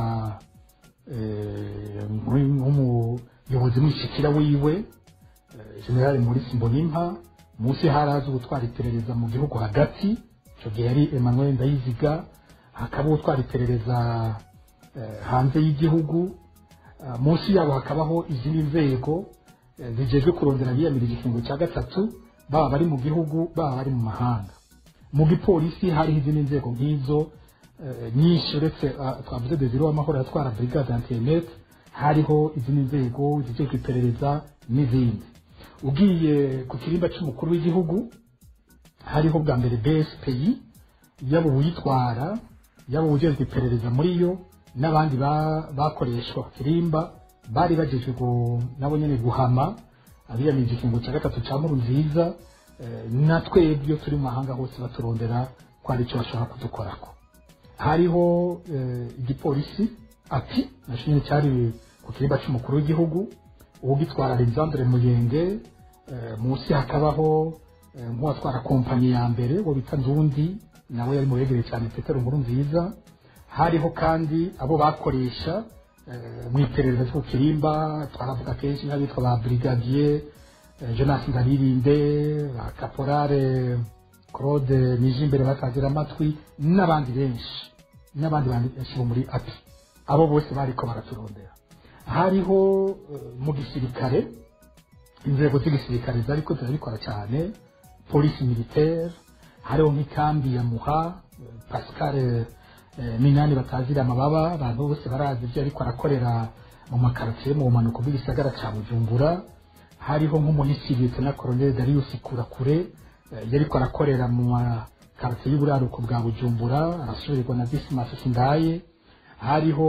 S1: eh, nk'umuyobozi mwishikira wiwe eh, generali maurice mbonimpa munsi harazi gutwara iperereza mu gihugu hagati icyo gihe yari emmanuel ndayiziga hakaba utwara iperereza eh, hanze y'igihugu Ah, munsi yabo hakabaho izindi nzego eh, zijejwe kurondera biyamirije ikingo cya gatatu baba bari mu gihugu baba bari mu mahanga mu gipolisi hariho izindi nzego nk'izo eh, nyinshi uretse ah, twavuze desire w'amahoro yatwara brigade antinet hariho izindi nzego zijejwe iperereza n'izindi ugiye ku kirimba cy'umukuru w'igihugu hariho bwa mbere bspi yaba uwuyitwara yaba uwujejwe iperereza muri yo n'abandi ba- bakoreshwa kirimba bari bagejwe gu- nabo nyene guhama abiyamirije ikingo cya gatatu cya nkuru nziza eh, na twebwe iyo turi mu mahanga hose baturondera ko hari icyo bashobora kudukorako hariho eh, igipolisi ati nacyo nyine cyari ku kirimba cy'umukuru w'igihugu uwugitwara alexandre muyenge eh, munsi hakabaho eh, nk'uwatwara kompanyi ya mbere uwo bita ndundi nawe yari mu begereye cyane petero nkuru nziza hariho kandi abo bakoresha eh, mu iperereza ryo ku kirimba twaravuga kenshi nk'abitwa ba brigadier eh, jonas ngaririnde ba caporale claude nijimbere batazira amatwi n'abandi benshi n'abandi benshi bo muri api abo bose bariko baraturondera hariho eh, mu gisirikare inzego z'igisirikare zariko zirabikora cyane polisi militaire hariho nk'ikambi ya muha eh, pascal eh, minani batazira amababa abantu bose barazi ibyo ariko arakorera mu makaritsiye mu bumanuko bw'igisagara cya bujumbura hariho nk'umuhisi lieutenant colonel darius kurakure eh, yariko arakorera mu makaritsiye y'uburaruko bwa bujumbura arasubirirwa na dismas sindaye hariho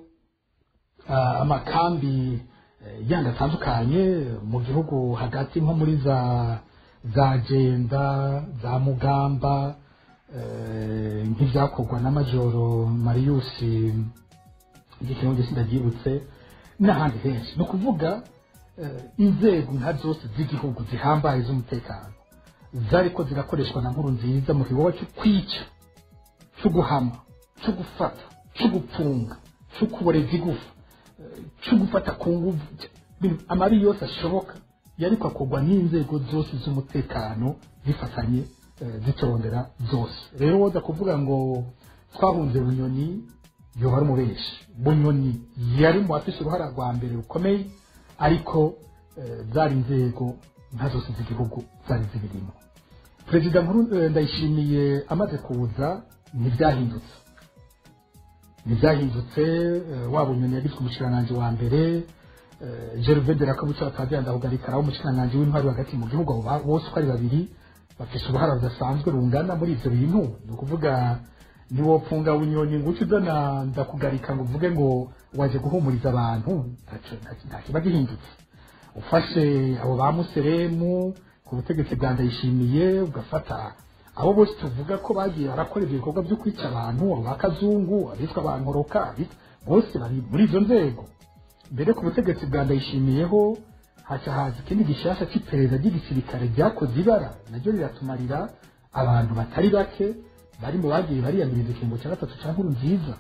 S1: ah, amakambi eh, yandi atandukanye mu gihugu hagati nko muri za za jenda za mugamba eh, nk'ibyakorwa na majoro marius igikintu sindabyibutse n'ahandi henshi ni ukuvuga eh, inzego nka zose z'igihugu zihambaye z'umutekano zariko zirakoreshwa na nkuru nziza mu gikorwa cyo kwica cyo guhama cyo gufata cyo gupfunga cyo kuboreza igufa eh, cyo gufata ku nguvu ibintu- amabi yose ashoboka yariko akorwa n'inzego zose z'umutekano zifatanye eh, zitorondera zose rero woza kuvuga ngo twahunze bunyoni yoba ari umubeshi bunyoni yari mu bafise uruhara rwa mbere rukomeye ariko eh, zari inzego nka zose z'igihugu zari zibirimo perezida nkuru eh, ndayishimiye amaze kuza ntibyahindutse ntibyahindutse eh, waba unyoni yagizwe umushikiranganji wa mbere gerve de rakabuca batagira ndahugarika aho umushikiranganji w'intwari hagati mu gihugu abo ba- bose uko ari babiri bafise uruhara rudasanzwe rungana muri ivyo bintu ni ukuvuga niwopfunga bunyoni ngo uce uzana ndakugarika ngo uvuge ngo waje guhumuriza abantu ntaco- nta- nta kiba gihindutse ufashe abo ba museremu ku butegetsi bwa ndayishimiye ugafata abo bose tuvuga ko bagiye barakora ibyo bikorwa byo kwica abantu abo ba kazungu abitwa ba nkoroka abitwa- bose bari muri izo nzego mbere ku butegetsi bwa ndayishimiyeho haca haza ikindi gishasha cy'iperereza ry'igisirikare ryakoze ibara naryo riratumarira abantu batari bake bari mu bagiye bariyamiriza ikingo cya gatatu cya nkuru nziza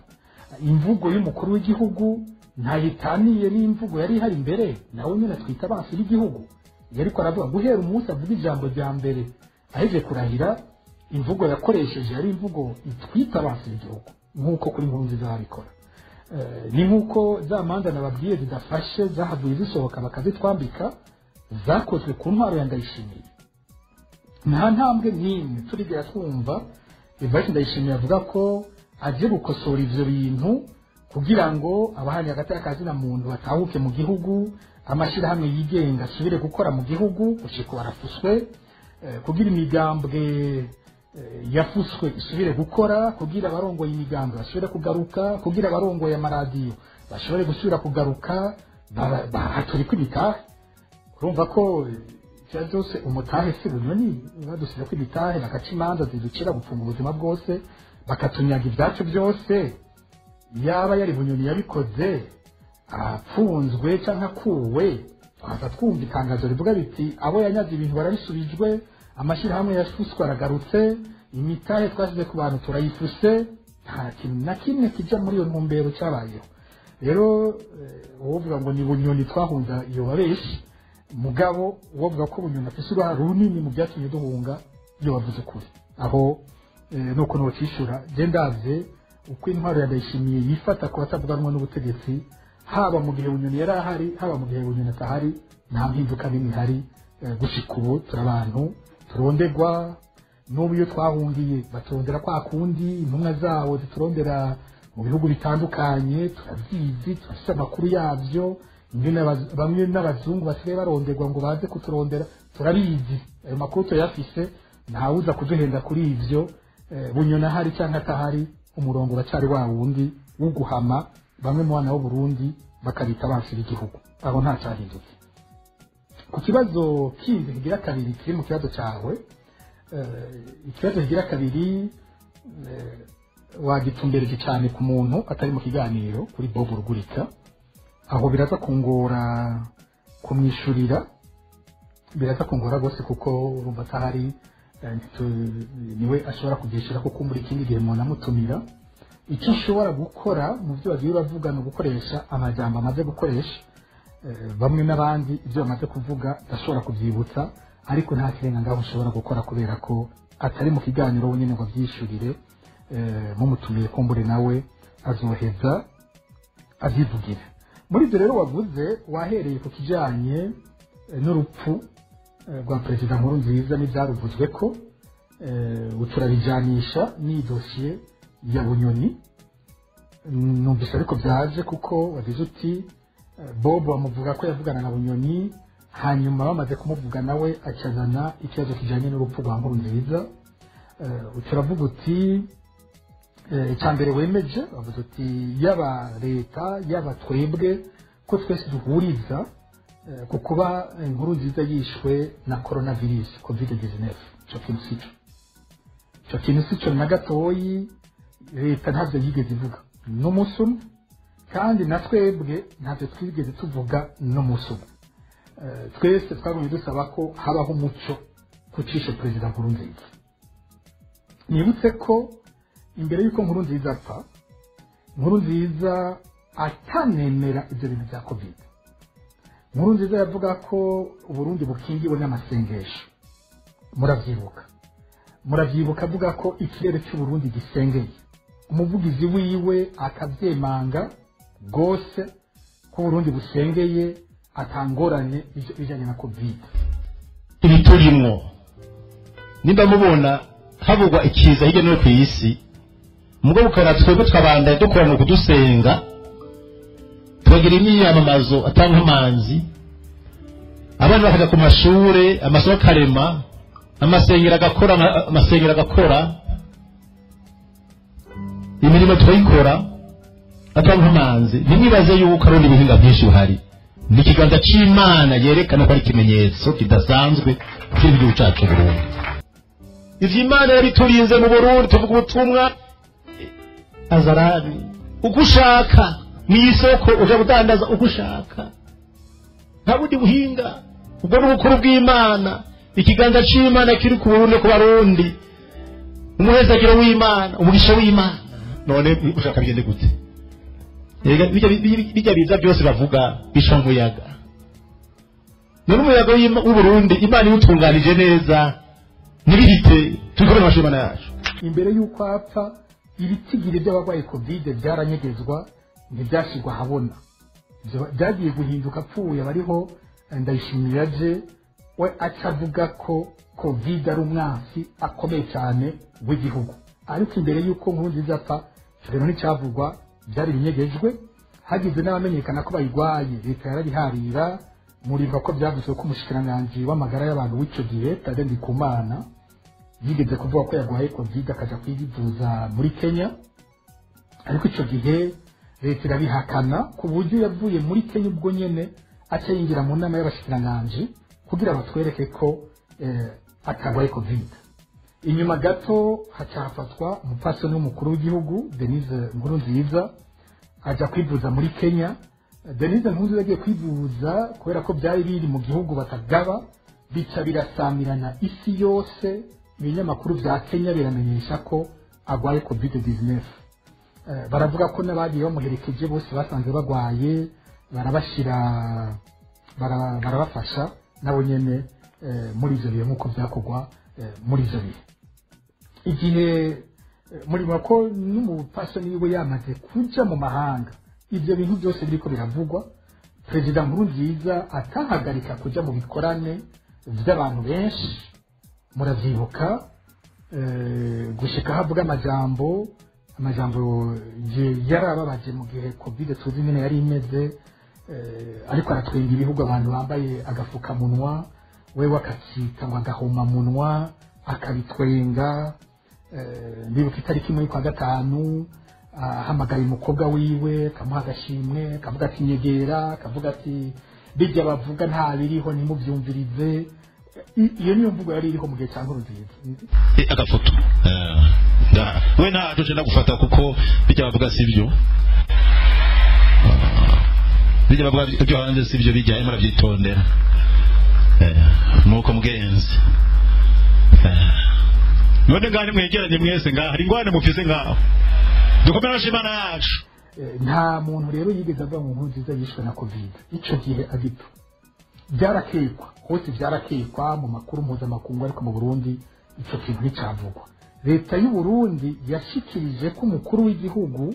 S1: imvugo y'umukuru w'igihugu ntayitaniye n'imvugo yari ihari imbere nawe nyine twita abansi b'igihugu yari ko aravuga guhera umunsi avuga ijambo rya mbere aheje kurahira imvugo yakoresheje yari imvugo itwita abansi b'igihugu nk'uko kuri nkuru nziza babikora Eh, ni nk'uko za manza nababwiye zidafashe zahavuye zisohoka bakazitwambika zakozwe ku ntwaro ya ndayishimiye nta ntambwe n'imwe turigera twumva Evariste Ndayishimiye avuga ko agiye gukosora ivyo bintu kugira ngo abahanye hagati y'akazina muntu batahuke mu gihugu amashyirahamwe yigenga asubire gukora mu gihugu gushika barafuswe eh, kugira imigambwe eh, yafuswe isubire gukora kugira abarongoye imigambwe basubire kugaruka kugira abarongoye amaradiyo bashobore gusubira kugaruka ba- bahaturikwa imitahe urumva ko ibyo byose umutahe si bunyoni badusize ko imitahe bagaca imanza ziducira gufunga ubuzima bwose bakatunyaga ibyacu byose yaba yari bunyoni yabikoze apfunzwe cyangwa akuwe twaza twumva itangazo rivuga riti abo yanyaze ibintu barabisubijwe amashyirahamwe yafuswe aragarutse imitahe twashyize ku bantu turayifuse nta kintu na kimwe kijya muri iyo ntumbero cyabayeho rero eh, uwovuga ngo ni bunyoni twahunga iyo babeshi mugabo uwovuga ko bunyoni afite uruhare runini mu byatumye duhunga iyo bavuze ukuri aho eh, nuko nocishura je ndavye uko intwaro ya ndayishimiye yifata ku batavuganwa n'ubutegetsi haba mu gihe bunyoni yari ahari haba mu gihe bunyoni atahari nta mpinduka n'imwe ihari eh, gushika ubu turi abantu turondegwa n'ubu iyo twahungiye baturondera kwa kundi intumwa zabo ziturondera mu bihugu bitandukanye turabizi turafite amakuru yabyo ingene abaz- bamwe n'abazungu basigaye baronderwa ngo baze kuturondera turabizi ayo makuru turayafise ntawuza kuduhenda kuri ivyo eh, bunyoni ahari cyangwa atahari umurongo uracyari wa wundi wo guhama bamwe mu bana b'uburundi bakabita abansi b'igihugu aho nta cyahindutse ku kibazo kindi kigira kabiri kiri mu kibazo cyawe eh, ikibazo kigira kabiri eh, wagitumbereje cyane ku muntu atari mu kiganiro kuri bob rugurika aho biraza kungora kumwishyurira biraza kungora rwose kuko urumva atahari eh, ntitu- niwe ashobora kubyishyura kuko muri ikindi gihe umuntu amutumira icyo ushobora gukora mu byo bagiye uravuga ni ugukoresha amajambo amaze gukoresha eh, bamwe n'abandi ibyo bamaze kuvuga ndashobora kubyibutsa ariko nta kirenga ngaho ushobora gukora kubera ko atari mu kiganiro wenyine ngo abyishyurire eh, mumutumiye kumbure nawe azoheza abyivugire muri ibyo rero wavuze wahereye ku kijyanye eh, n'urupfu eh, rwa perezida nkuru nziza n'ibyaruvuzwe ko eh, turabijyanisha n'iyi dosiye ya bunyoni numvise ariko byaje kuko wagize uti eh, bob bamuvuga ko yavugana na bunyoni hanyuma bamaze kumuvuga nawe akazana ikibazo kijyanye n'urupfu rwa nkuru nziza Eh, turavuga uti eh, icya mbere wemeje bavuze uti yaba leta yaba twebwe ko twese duhuriza eh, ku kuba inkuru nziza yishwe na coronavirus covid 19 icyo kintu si cyo icyo kintu si cyo na gatoyi leta ntabyo yigeze ivuga n'umunsi umwe kandi na twebwe ntabyo twigeze tuvuga n'umunsi umwe Eh, twese twabonye dusaba ko habaho umuco kucisha perezida nkuru nziza nibutse ko imbere y'uko nkuru nziza apfa nkuru nziza atanemera ibyo bintu bya covid nkuru nziza yavuga ko uburundi bukingiwe n'amasengesho muravyibuka muravyibuka avuga ko ikirere cy'uburundi gisengeye umuvugizi wiwe akabyemanga rwose ko uburundi busengeye atangorane ivyo bijanye na covid
S6: ibi turimwo nimba mubona havugwa ikiza hirya no hino ku isi mugabo ukabona twebwe twabandanya dukora mu kudusenga tubagira imyiyamamazo atanga amanzi abana bakajya ku mashure amasoko akarema amasengero agakora ama- amasengero agakora imirimo turayikora atanga amanzi ntimwibaze yuko ari ubundi buhinga bwinshi buhari ni ikiganza cy'imana yerekana ko ari ikimenyetso kidasanzwe kiri mu gihugu cyacu burundu ivyo imana yabiturinze mu burundi tuvuga ubutumwa azarani uko ushaka mu isoko uja gudandaza uko ushaka nta bundi buhinga ubwo ni ubukuru bw'imana ikiganza c'imana kiri ku burundi ku barundi umuhezagiro w'imana umugisha w'imana none ushaka bigende gute Erega bijya bijya- bijya biza byose bavuga bisha umuyaga none umuyaga w'Ima- w'uburundi imana iwutunganije neza ntibihite tubikore mu mashuri yacu
S1: imbere y'uko apfa ibitigiri by'abarwaye kovide byaranyegezwa ntibyashyirwa ahabona Ibyo byagiye guhinduka apfuye bariho ndayishimira je we aca avuga ko kovide ari umwansi akomeye cyane w'igihugu ariko imbere y'uko nkuru nziza apfa icyo rero nticyavugwa byari binyegejwe hagize n'abamenyekana ko bayirwaye leta yarabiharira muribuka ko byavuzwe ko umushikiranganji w'amagara y'abantu w'icyo gihe tade ndikumana yigeze kuvuga ko yarwaye covid akajya kwivuza muri kenya ariko icyo gihe leta irabihakana ku buryo yavuye muri kenya ubwo nyine aca yinjira mu nama y'abashikiranganji kugira batwereke ko eh, atarwaye covid inyuma gato haca hafatwa umupfasoni w'umukuru w'igihugu denise nkurunziza ajya kwivuza muri kenya denise nkurunziza agiye kwivuza kubera ko byari biri mu gihugu batagaba bica birasamirana isi yose ibinyamakuru bya kenya biramenyesha ko arwaye covid 19 Eh, baravuga ko n'abagiye bamuherekeje bose basanze barwaye barabashyira bara- barabafasha nabo nyine eh, muri ibyo bihe nk'uko byakorwa eh, muri ibyo bihe igihe eh, murimo ko n'umupasoni wiwe yamaze kuja mu mahanga ibyo bintu byose biriko biravugwa perezida nkurunziza atahagarika kuja mu bikorane by'abantu benshi muravyibuka eh, gushika havuga amajambo amajambo ye- yarababaje mu gihe covid tuzi nyine yari imeze eh, ariko aratwenga ibihugu abantu bambaye agafukamunwa wewe akakita ngo agahomamunwa akabitwenga eh, ndibuka itariki imwe kwa gatanu ahamagaye umukobwa wiwe akamuha agashimwe akavuga ati nyegera akavuga ati bijya bavuga nta biriho nimubyumvirize I- iyo niyo mvugo yari iriho mu gihe cya nkurunziza
S6: Eh, agafoto Eh, nda- we ntaco nje ndagufata kuko bijya bavuga si byo Ah, bijya bavuga byo hanze si byo bijya murabyitondera Eh, nuko mugenzi Eh, none ngani mwegeranye mwese ngaha hari ingwane mufise ngaho dukomere amashyi imana yacu
S1: Eh, nta muntu rero yigeze avuga ngo nkuru nziza yishwe na covid icyo gihe agipfa byarakekwa hose byarakekwa mu makuru mpuzamakungu ariko mu burundi icyo kintu nticyavugwa leta y'u burundi yashikirije ko umukuru w'igihugu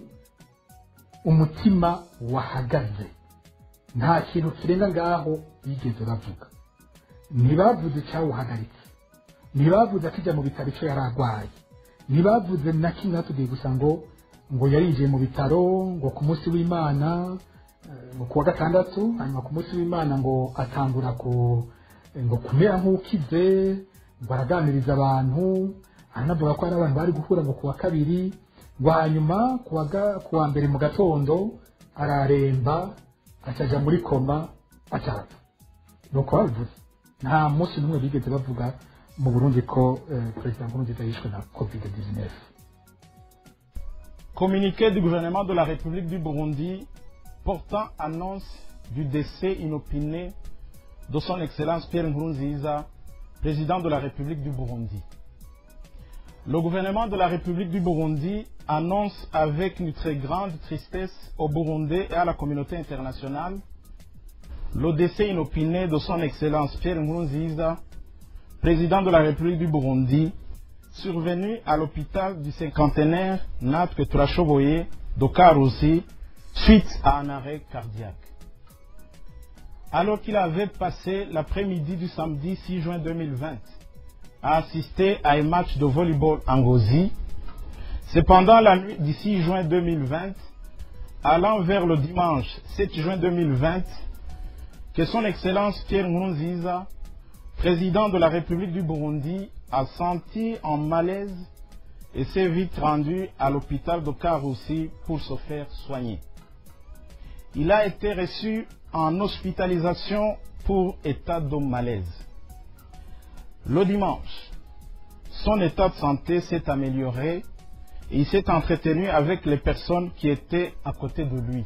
S1: umutima wahagaze nta kintu kirenga ngaho bigeze bavuga ntibavuze icyawuhagaritse ntibavuze akijya mu bitaro icyo yari arwaye ntibavuze na kimwe batubwiye gusa ngo ngo yarinjiye mu bitaro ngo ku munsi w'imana eh, ngo ku wa gatandatu hanyuma ku munsi w'imana ngo atangura ku ngo kumera nk'ukize ngo araganiriza abantu aranavuga ko hari abantu bari guhura ngo ku wa kabiri ngo hanyuma ku wa ga- ku wa mbere mu gatondo araremba akajya muri koma acapfa ni uko babivuze nta munsi n'umwe bigeze bavuga mu burundi ko eh, perezida nkurunziza yishwe na covid 19
S7: Communiqué du gouvernement de la République du Burundi portant annonce du décès inopiné de son Excellence Pierre Nkurunziza, président de la République du Burundi. Le gouvernement de la République du Burundi annonce avec une très grande tristesse aux Burundais et à la communauté internationale le décès inopiné de son Excellence Pierre Nkurunziza, président de la République du Burundi, survenu à l'hôpital du cinquantenaire Natke Trashoboye de Karusi suite à un arrêt cardiaque. Alors qu'il avait passé l'après-midi du samedi 6 juin 2020 à assister à un match de volleyball en Gozi, c'est pendant la nuit du 6 juin 2020, allant vers le dimanche 7 juin 2020, que son Excellence Pierre Nkurunziza, président de la République du Burundi, a senti en malaise et s'est vite rendu à l'hôpital de Karoussi pour se faire soigner. Il a été reçu en hospitalisation pour état de malaise. Le dimanche, son état de santé s'est amélioré et il s'est entretenu avec les personnes qui étaient à côté de lui.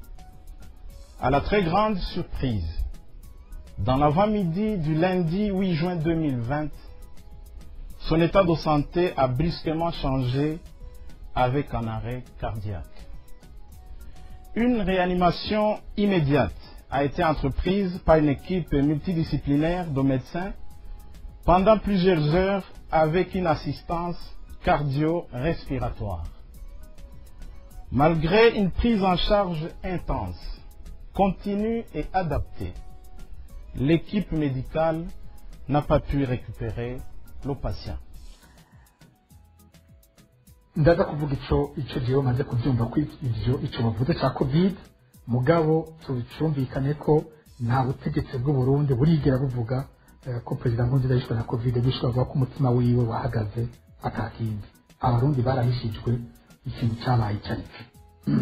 S7: À la très grande surprise, dans l'avant-midi du lundi 8 juin 2020, son état de santé a brusquement changé avec un arrêt cardiaque. Une réanimation immédiate a été entreprise par une équipe multidisciplinaire de médecins pendant plusieurs heures avec une assistance cardio-respiratoire. Malgré une prise en charge intense, continue et adaptée, l'équipe médicale n'a pas pu récupérer le patient.
S1: ndaza kuvuga ico ico jewe maze kubyumva ko ivyo ico bavuze ca covid mugabo tucumvikane ko nta butegetsi bw'u Burundi burigera buvuga eh, ko perezida Nkurunziza yishwe na covid bishwe bavuga ko umutima wiwe wahagaze atakindi abarundi barahishijwe ikintu cyabaye icyo ari cyo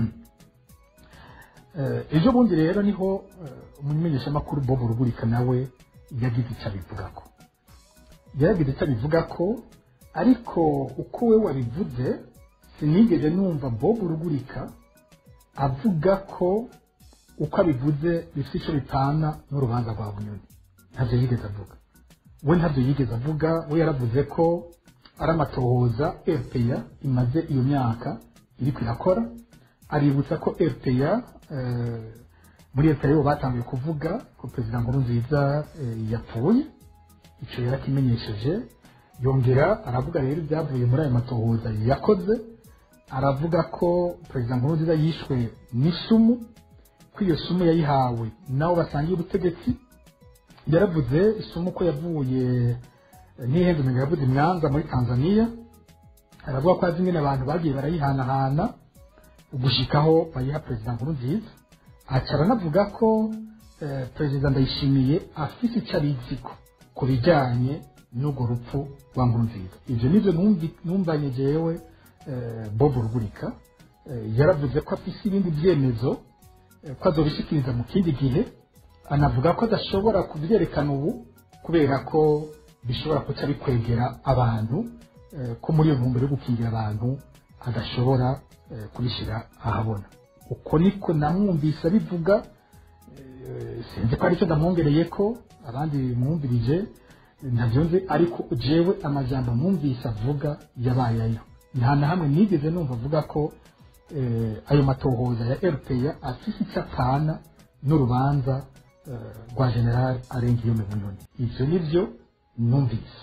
S1: Eh, ejo bundi rero niho eh, umumenyeshamakuru Bob Rugurika nawe yagize icyo abivugako yaragize icyo abivugako ariko uko we wabivuze sinigeze numva Bob Rugurika avuga ko uko abivuze bifite icyo bitana n'urubanza rwa bunyoni ntabyo yigeze avuga we ntabyo yigeze avuga we yaravuze ko ari amatohoza rpa imaze iyo myaka iri kwirakora aributsa ko rpa eh, muri rpa bo batangiye kuvuga ko perezida nkurunziza eh, yapfuye icyo yarakimenyesheje yongera aravuga rero ibyavuye muri ayo matohoza yakoze aravuga ko perezida nkurunziza yishwe n'isumu ko iyo sumu yayihawe nabo basangiye ubutegetsi yaravuze isumu ko yavuye n'ihezumenya yavuze imyanza muri tanzania aravuga ko azi ingene abantu bagiye barayihanahana ugushikaho bayiha perezida nkurunziza aca aranavuga ko eh, perezida ndayishimiye afise icyo abiziko ku bijyanye n'urwo rupfu rwa nkurunziza ibyo nibyo numvi- numvanye jewe eh, bob rugurika eh, yaravuze ko afise ibindi byemezo eh, ko azobishikiriza mu kindi gihe anavuga ko adashobora kubyerekana ubu kubera ko bishobora kuca bikwegera abantu eh, ko muri iyo ntumbero yo gukingira abantu adashobora eh, kubishyira ahabona uko niko namwumvise abivuga eh, sinzi ko aricyo ndamwongereye ko abandi mwumvirije ntabyo nzi ariko jewe amajambo mwumvise avuga yabaye ayo nta na hamwe nigeze numva avuga ko eh, ayo matohoza ya rpa afise icyo apfana n'urubanza eh, rwa general arengiyome bunyoni ivyo nivyo numvise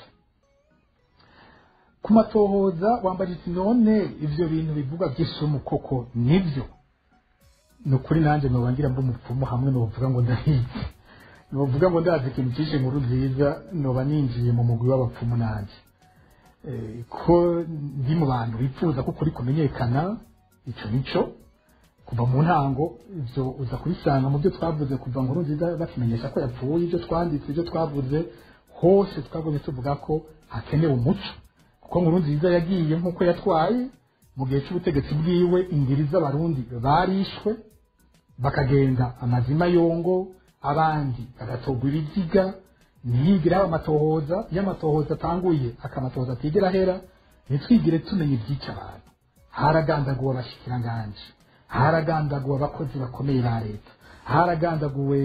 S1: ku matohoza wambaje uti none ivyo bintu bivugwa by'isumu koko nivyo ni ukuri nanjye nobangira mba umupfumu hamwe novuga ngo ndahize novuga ngo ndazi ikintu cyishe inkuru nziza noba ninjiye mu mugwi w'abapfumu nanjye Eh, ko ndi mu bantu bifuza ko ukuri kumenyekana ico nico kuva mu ntango ivyo uza kubisanga mu byo twavuze kuva nkuru nziza bakimenyesha ko yapfuye ibyo twanditse ibyo twavuze hose twavuze tuvuga ko hakenewe umuco kuko nkuru nziza yagiye nk'uko yatwaye mu gihe cy'ubutegetsi bwiwe ingeri z'abarundi barishwe bakagenda amazima yongo abandi bagatogwa ibiziga ntiyigire haba amatohoza iyo amatohoza atanguye akamatohoza atigera ahera ntitwigire tumenya ibyica abantu haragandaguwe abashikiranganje haragandaguwe abakozi bakomeye ba leta haragandaguwe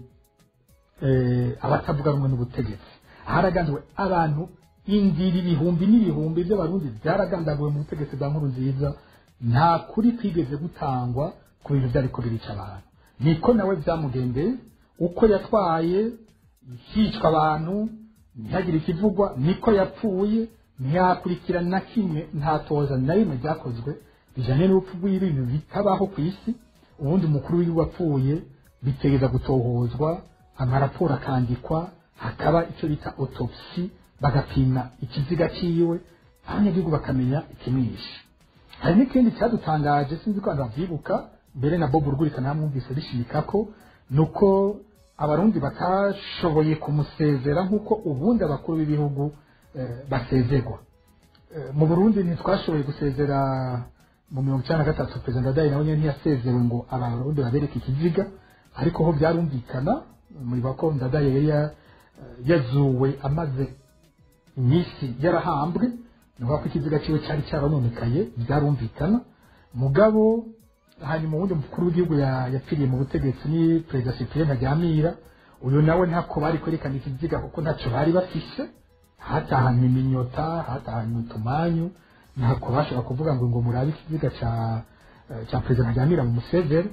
S1: eh, abatavuga rumwe n'ubutegetsi haragandaguwe abantu indiri ibihumbi n'ibihumbi by'abarundi byaragandaguwe mu butegetsi bwa nkuru nziza nta kuri kwigeze gutangwa ku bintu byariko birica abantu niko nawe byamugendeye uko yatwaye hicwa abantu ntihagire ikivugwa niko yapfuye ntiyakurikira na kimwe nta toza na rimwe ryakozwe bijanye n'urupfu rw'ibintu bitabaho ku isi ubundi umukuru w'igihugu apfuye bitegeza gutohozwa amaraporo akandikwa hakaba icyo bita autopsy bagapima ikiziga ciwe abanyagihugu bakamenya ikimwishe hari n'ikindi cyadutangaje sinzi ko abantu bavyibuka mbere na bob rugurika namwumvise bishimika ko ni uko abarundi batashoboye kumusezera nk'uko ubundi abakuru b'ibihugu eh, basezerwa Eh, mu burundi ntitwashoboye gusezera mu mirongo icyenda na gatatu perezida ndadaye nawe nyine ntiyasezewe ngo abarundi babereke ikiziga ariko ho byarumvikana muriba ko ndadaye yari ya- yazuwe amaze iminsi yarahambwe ni ukuvuga ko ikiziga cyiwe cyari cyarononekaye byarumvikana mugabo hanyuma uwundi mukuru w'igihugu ya- yapfiriye mu butegetsi ni perezida cyprien ntaryamira uyu nawe ntako bari kwerekana ikiziga kuko ntacyo bari bafise hatahanywe iminyota hatahanywe utumanyu ntako bashobora kuvuga ngo ngo murabe ikiziga cya eh, cya perezida ntaryamira mu museveri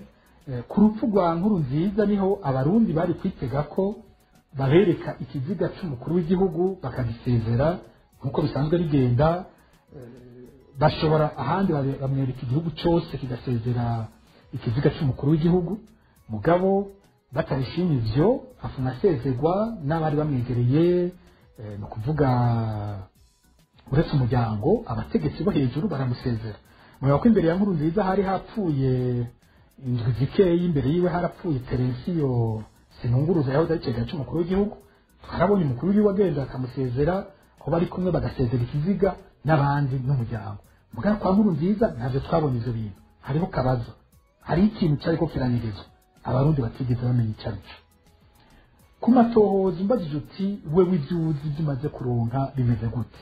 S1: Eh, ku rupfu rwa nkuru nziza niho abarundi bari kwitega ko babereka ikiziga cy'umukuru w'igihugu bakagisezera nk'uko bisanzwe bigenda eh, bashobora ahandi babe- bamwereka igihugu cyose kigasezera ikiziga cy'umukuru w'igihugu mugabo batabishimye ivyo afuna asezerwa n'abari bamwegereye eh, ni ukuvuga uretse umuryango abategetsi bo hejuru baramusezera mureba ko imbere ya nkuru nziza hari hapfuye indwi zikeyi imbere yiwe harapfuye terensiyo sinunguruza yahoze ari ikigega cy'umukuru w'igihugu twarabonye umukuru w'igihugu agenda akamusezera aho bari kumwe bagasezera ikiziga n'abandi n'umuryango mugana kwa nkuru nziza ntabyo twabonye ibyo bintu hariho kabazo hari ikintu cyariko kiranyirizwa abarundi batigeze bamenya icyo ari cyo ku matohoza umbajije uti wewe ibyo uzi ibyo umaze kuronka bimeze gute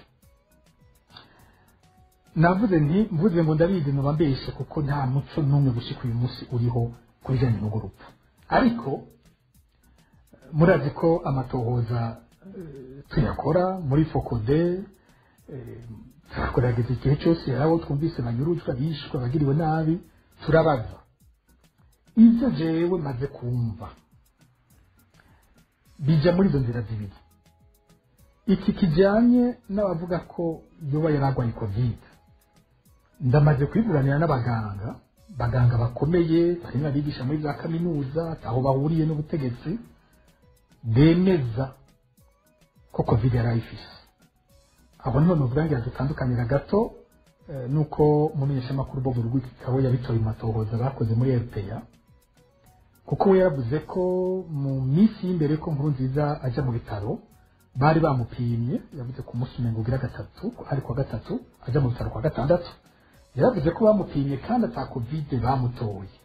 S1: navuze nti mvuze ngo ndabizi muba mbeshe kuko nta muco n'umwe gushika uyu munsi uriho ku bijyanye n'urwo rupfu ariko murazi ko amatohoza eh, tuyakora muri fokode eh, turagerageza igihe cyose hari abo twumvise banyurujwe bishwe bagiriwe nabi turabaza ibyo jewe maze kumva bija muri izo nzira zibiri iki kijyanye n'abavuga ko yoba yaragwaye kovide ndamaze kwiburanira n'abaganga baganga bakomeye barimo abigisha muri za kaminuza aho bahuriye n'ubutegetsi bemeza ko kovide yari ayifise abo nibo nuvuga ngo dutandukanira gato eh, nuko umumenyeshamakuru bob rwikikawe yabitoye mu matohoza bakoze muri rpa kuko we yaravuze ko mu minsi y'imbere ko nkuru nziza ajya mu bitaro bari bamupimye yavuze ku munsi umengo ugira gatatu ari kwa gatatu ajya mu bitaro kwa gatandatu yaravuze ko bamupimye kandi ata kovide bamutoye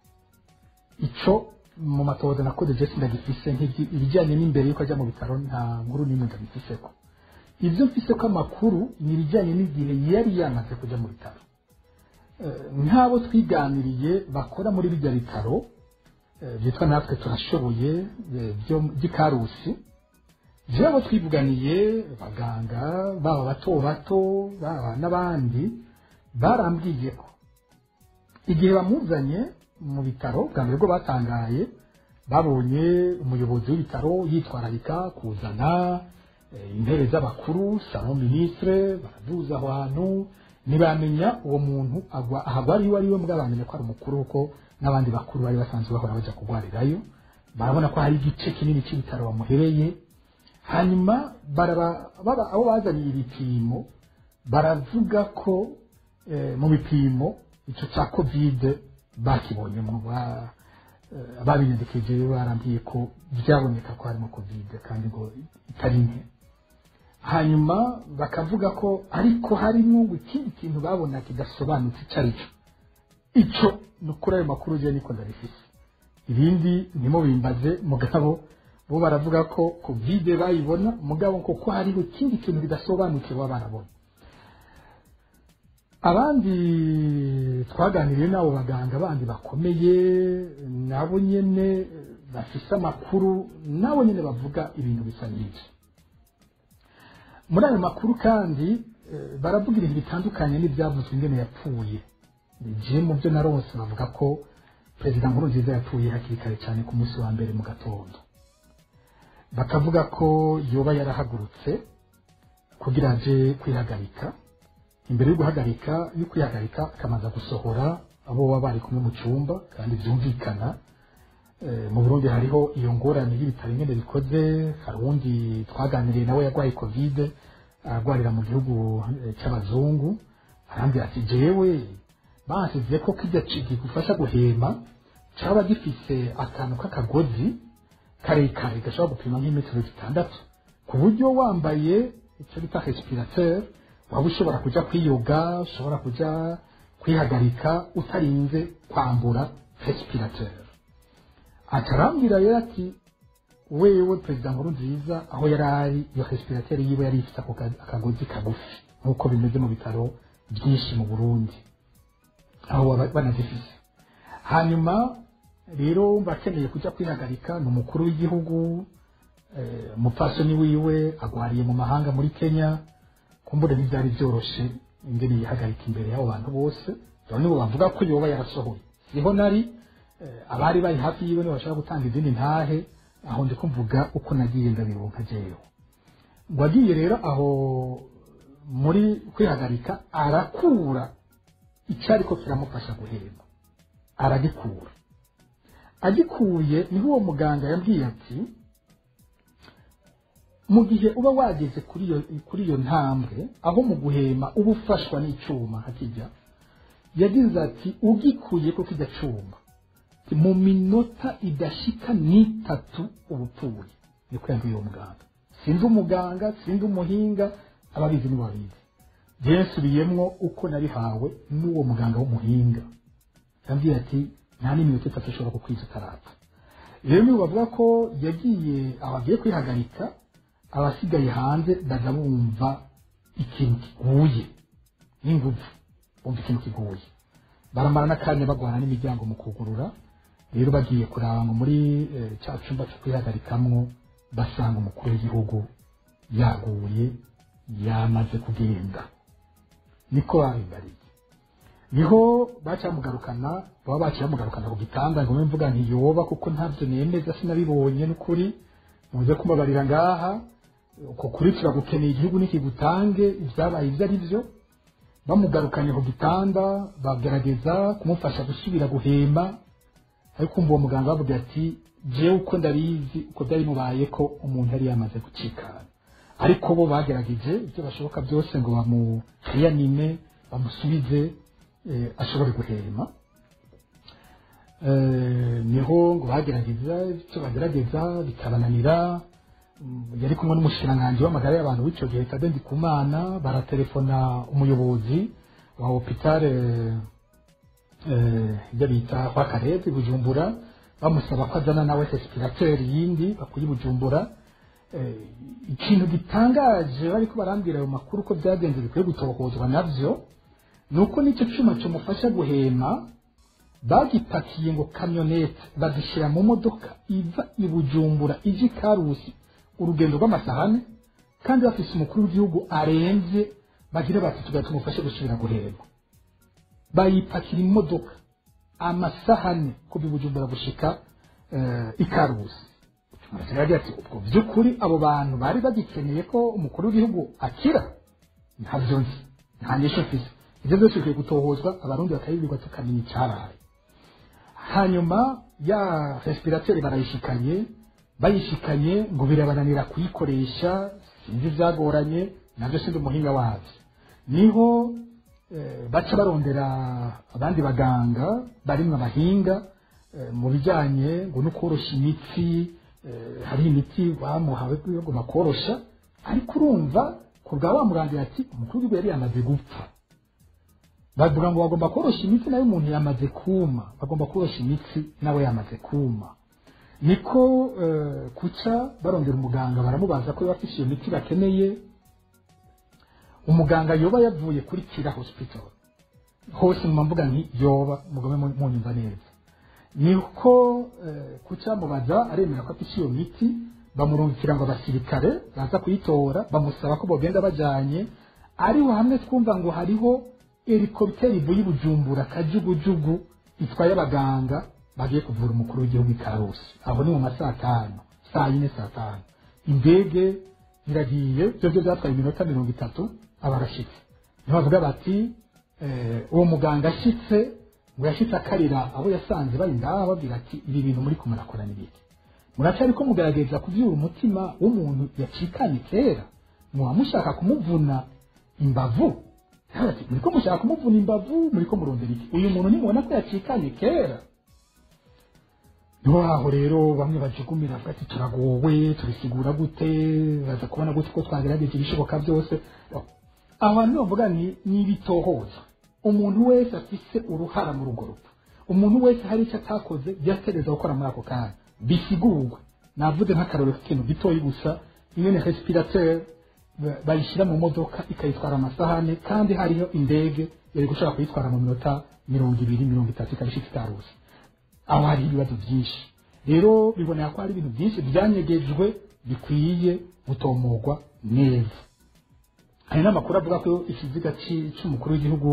S1: ico mu matohoza nakoze je sindagifise nk'ibyi- ibijyanye n'imbere yuko ajya mu bitaro nta nkuru n'imwe ndabifiseko ibyo mfise ko amakuru ni ibijyanye n'igihe yari yamaze kujya mu bitaro Eh, nk'abo twiganiriye bakora muri bijya bitaro eh, byitwa natwe turashoboye eh, byo by'ikarusi byabo twivuganiye abaganga baba bato bato baba n'abandi barambwiye ko igihe bamuzanye mu bitaro bwa mbere bwo batangaye babonye umuyobozi w'ibitaro yitwararika kuzana eh, intebe z'abakuru salon ministre baraduza aho hantu ntibamenya uwo muntu agwa ahagwa ari we ari we mbwa bamenya ko ari umukuru kuko n'abandi bakuru bari basanzwe bahora bajya kurwarirayo barabona ko hari igice kinini cy'ibitaro bamuhereye hanyuma baraba baba abo bazaniye ibipimo baravuga ko eh, mu bipimo icyo cya kovide bakibonyemo ba- eh, ababinyandikije barambwiye ko byaboneka ko harimo kovide kandi ngo itari nke hanyuma bakavuga ko ariko harimo ngo ikindi kintu babona kidasobanutse icyo ari cyo icyo ni ukuri ayo makuru ugiye niko ndabifise ibindi ndimo bimbaze mugabo bo baravuga ko kovide bayibona mugabo ko ko hariho ikindi kintu bidasobanutse baba barabona abandi twaganiriye n'abo baganga bandi bakomeye nabo nyene eh, bafise amakuru nabo nyene bavuga ibintu bisa n'ibyo muri ayo makuru kandi eh, baravuga ibintu bitandukanye n'ibyavuzwe ingene yapfuye je mu byo narose bavuga ko perezida nkurunziza yapfuye hakiri kare cyane ku munsi wa mbere mu gatondo bakavuga ko yoba yarahagurutse kugira aje kwihagarika imbere yo guhagarika yo kwihagarika akamaza gusohora abo baba bari kumwe mu cyumba kandi byumvikana Eh, mu burundi hariho iyo ngorane y'ibitaro ingene bikoze hari uwundi twaganiriye nawe yarwaye kovide ararwarira mu gihugu eh, cy'abazungu arambwira ati jewe bansize ko kijya kigufasha guhema caba gifise akantu k'akagozi karekare gashobora gupima nk'imetero zitandatu ku buryo wambaye icyo bita respirateur waba ushobora kuja kwiyoga ushobora kuja kwihagarika utarinze kwambura respirateur atarambwira rero ati wewe perezida nkuru nziza aho yari ari iyo respirateur yiwe yari ifite ako ka- akagozi kagufi nk'uko bimeze mu bitaro byinshi mu burundi aho baba banazifise hanyuma rero bakeneye kujya kwihagarika ni umukuru w'igihugu eh, umupfasoni wiwe agwariye mu mahanga muri kenya kumbure ntibyari byoroshe ingene yihagarika imbere y'abo bantu bose rero nibo bavuga ko yoba yarasohoye siho nari eh, abari bari hafi yiwe nibo bashobora gutanga izindi ntahe aho ndi kumvuga uko nagiye ndabironka jewe ngo agiye rero aho muri kwihagarika arakura icyari ko kiramufasha guhema aragikura agikuye niho uwo muganga yambwiye ati mu gihe uba wageze kuri iyo kuri iyo ntambwe aho mu guhema uba ufashwa n'icyuma hakijya yagize ati ugikuye ko kijya cyuma mu minota idashika n'itatu uba upfuye niko yambwiye uwo muganga sinzi umuganga sinzi umuhinga ababizi nibo babizi njyewe nsubiyemwo uko nabihawe n'uwo muganga w'umuhinga yambwiye ati nta n'iminota itatu ushobora kukwiza utarapfa rero niba bavuga ko yagiye aho agiye kwihagarika abasigaye hanze baza bumva ikintu kiguye n'ingufu bumva ikintu kiguye baramara n'akanya bagwana n'imiryango mu kugurura rero bagiye kuraba ngo muri eh, cya cyumba cyo kwihagarikamwo basanga umukuru w'igihugu yaguye yamaze kugenda niko babimbariye niho bacamugarukana baba baciyamugarukana ku gitanda ngo mbe mvuga ntiyoba kuko ntabyo nemeza sinabibonye n'ukuri muze kubabarira ngaha uko kuri turagukeneye igihugu nikigutange ibyabaye ibyo ari byo bamugarukanye ku gitanda bagerageza kumufasha gusubira guhema ariko umva uwo muganga bavuga ati jewe uko ndabizi uko byari mubaye ko umuntu yari yamaze gucikana ariko bo bagerageje ibyo bashoboka byose ngo bamuhiyanime bamusubize eh, ashobore guhema Eh, niho ngo bagerageza icyo bagerageza bikabananira Mm, yari kumwe n'umushikiranganji w'amagara y'abantu w'icyo gihe Tade Ndikumana baratelefona umuyobozi wa hopitale ibyo bita kwa Karebe Bujumbura bamusaba ko azana nawe respirateur yindi bakuye i Bujumbura Eh, ikintu gitangaje bariko barambwira ayo makuru ko byagenze bikwiye gutohozwa navyo ni uko n'icyo cyuma kimufasha guhema bagipakiye ngo kamyonete bagishyira mu modoka iva i Bujumbura ije i Karusi urugendo rw'amasahane kandi bafise umukuru w'igihugu aremvye bagira bati tugahita tumufashe gusubira guhema bayipakira imodoka amasahane kuva i Bujumbura gushika eh, i Karusi Murasira yagiye ati ubwo by'ukuri abo bantu bari bagikeneye ko umukuru w'igihugu akira ntabyo nzi nta nyisho mfise ibyo byose bikwiye gutohozwa abarundi bakabibwirwa tukamenya icyaraye hanyuma ya respirateri barayishikanye bayishikanye ngo birabananira kuyikoresha sinzi ibyagoranye nabyo sindi umuhinga wabyo niho eh, baca barondera abandi baganga barimwo abahinga eh, mu bijyanye ngo no korosha imitsi eh, hari imiti bamuhawe yo bakorosha ariko urumva ku bwa bamurangira ati umukuru w'igihugu yari yamaze gupfa bavuga ngo bagomba korosha imitsi nayo umuntu yamaze kuma bagomba korosha imitsi nawe yamaze kuma niko eh, kuca barondera umuganga baramubaza ko yaba afise iyo miti bakeneye umuganga yoba yavuye kuri kira hospital hose mu mvuga nti yoba mugome mu- munyumva neza niko eh, kuca mubaza aremera ko afise iyo miti bamurungikira ngo abasirikare baza kuyitora bamusaba ko bogenda bajanye ariho hamwe twumva ngo hariho helikopiteri ivuye i bujumbura kajugujugu itwaye abaganga bagiye kuvura umukuru w'igihugu i karusi aho ni mu ma saa tanu saa yine saa tanu indege iragiye byo byo byatwaye iminota mirongo itatu aba arashitse niho bavuga bati eh, uwo muganga ashitse ngo yashitse akarira abo yasanze bari ngaha babwira ati ibi bintu muri ko murakora ni biki muracari ko mugerageza kuvyura umutima w'umuntu yacikanye kera muba mushaka kumuvuna imbavu ati muriko mushaka kumuvuna imbavu muriko murondera iki uyu muntu nimubona ko yacikanye kera niho aho rero bamwe bajugumira bavuga ati turagowe turisigura gute baza kubona gute ko twagerageje ibishoboka byose aho hantu bavuga ni ni ibitohoza umuntu wese afise uruhara muri urwo rupfu umuntu wese hari icyo atakoze byategereza gukora muri ako kanya bisigurwa navuze nk'akarorero k'ikintu gitoyi gusa ingene respirateur ba- bayishyira mu modoka ikayitwara amasahane kandi hariho indege yari gushobora kuyitwara mu minota mirongo ibiri mirongo itatu ikabishika itaruzi aho hari ibibazo byinshi rero biboneka ko hari ibintu byinshi byanyegejwe bikwiye gutomorwa neza hari n'amakuru avuga ko ikiziga ci- c'umukuru w'igihugu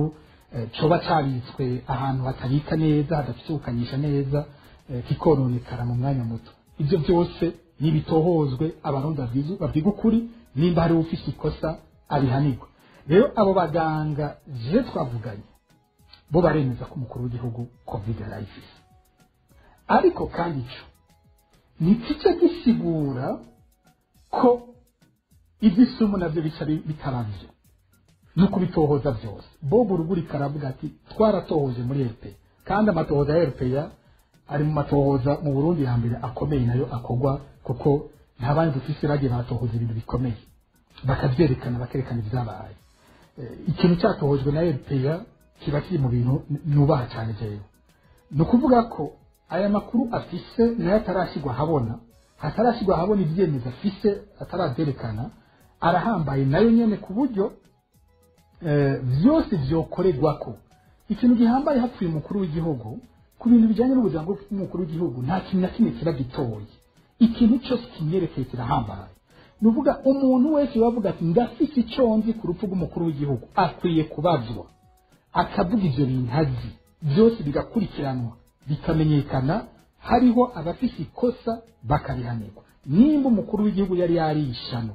S1: eh, coba cabitswe ahantu hatabika neza hadafite gukanyisha neza eh, kikononekara mu mwanya muto ibyo byose nibitohozwe abarundi babwizu- babwiga ukuri nimba hari ufise ikosa abihanirwa rero abo baganga je twavuganye bo baremeza ko umukuru w'igihugu covid yarayifise ariko kandi ico ntikice gisigura ko iby'isumu nabyo bica bi- bitarabyo no kubitohoza byose bob urugurika aravuga ati twaratohoje muri rpa kandi amatohoza ya rpa ari mu matohoza mu burundi ya mbere akomeye nayo akorwa kuko nta bandi dufise bagiye batohoza ibintu bikomeye bakabyerekana bakerekana ibyabaye Eh, ikintu cyatohojwe na rpa kiba kiri mu bintu n- nubaha cyane jewe ni ukuvuga ko aya makuru afise nayo atarashyirwa ahabona hatarashyirwa ahabona ibyemezo afise atarabyerekana arahambaye nayo nyene ku buryo eh, byose byokorerwa ko ikintu gihambaye hapfuye umukuru w'igihugu ku bintu bijyanye n'ubuzima bw'umukuru w'igihugu nta kintu na kimwe kiba gitoye ikintu cyose kimwerekeye kirahambaye ni ukuvuga umuntu wese wavuga ati ndafise icyo nzi ku rupfu rw'umukuru w'igihugu akwiye kubazwa akavuga ibyo bintu azi byose bigakurikiranwa bikamenyekana hariho abafise ikosa bakarihanirwa nimba umukuru w'igihugu yari yarishano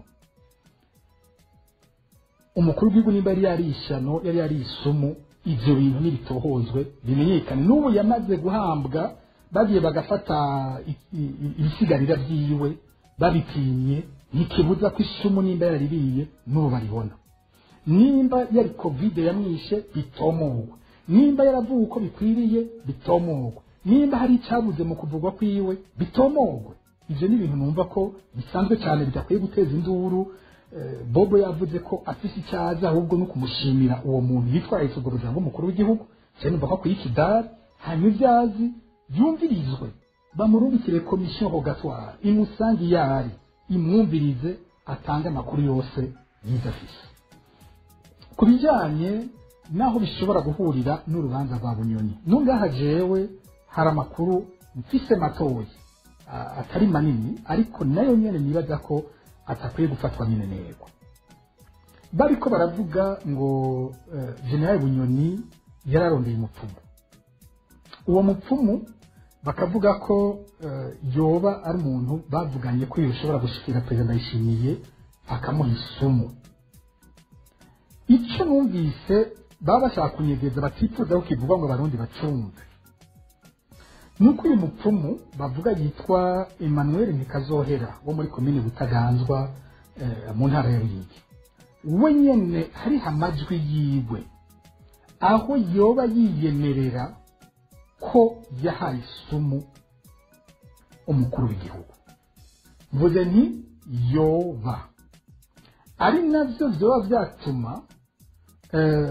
S1: umukuru w'igihugu nimba yari yarishano yari yarisumu ibyo bintu ntibitohozwe bimenyekane n'ubu yamaze guhambwa bagiye bagafata i- i- i- ibisigarira byiwe babipimye ntikibuza ko isumu nimba yaririye n'ubu baribona nimba yari kovide yamwishe bitomogwa nimba yaravuwe uko bikwiriye bitomogwe nimba hari icyabuze mu kuvugwa kwiwe bitomogwe ibyo ni ibintu numva ko bisanzwe cyane bidakwiye guteza induru Eh, bobo yavuze ko afise icyaza ahubwo no kumushimira uwo muntu yitwaye ubuzima bw'umukuru w'igihugu cyane numva ko akwiye ikidari hanyuma ibyazi byumvirizwe bamurungikire komisiyo rogatoire imusange iyo ari imwumvirize atange amakuru yose yize afise ku bijyanye n'aho bishobora guhurira n'urubanza rwa bunyoni nungaha jewe hari amakuru mfise matoya a- atari manini ariko nayo nyene nibaza ko atakwiye gufatwa minenegwa bariko baravuga ngo uh, generali bunyoni yararondeye umupfumu uwo mupfumu bakavuga ko uh, yoba ari umuntu bavuganye ko yoshobora gushikira perezida ndayishimiye akamuha isumu icyo numvise baba bashaka kunyegeza batifuza ko kivugwa ngo abarundi bacumve nuko uyu mupfumu bavuga yitwa emmanuel ntikazohera wo muri komini butaganzwa eh, mu ntara ya ruyigi we nyene hariho amajwi yiwe aho yoba yiyemerera ko yahaye isumu umukuru w'igihugu mvuze nti yoba ari navyo vyoba vyatuma eh,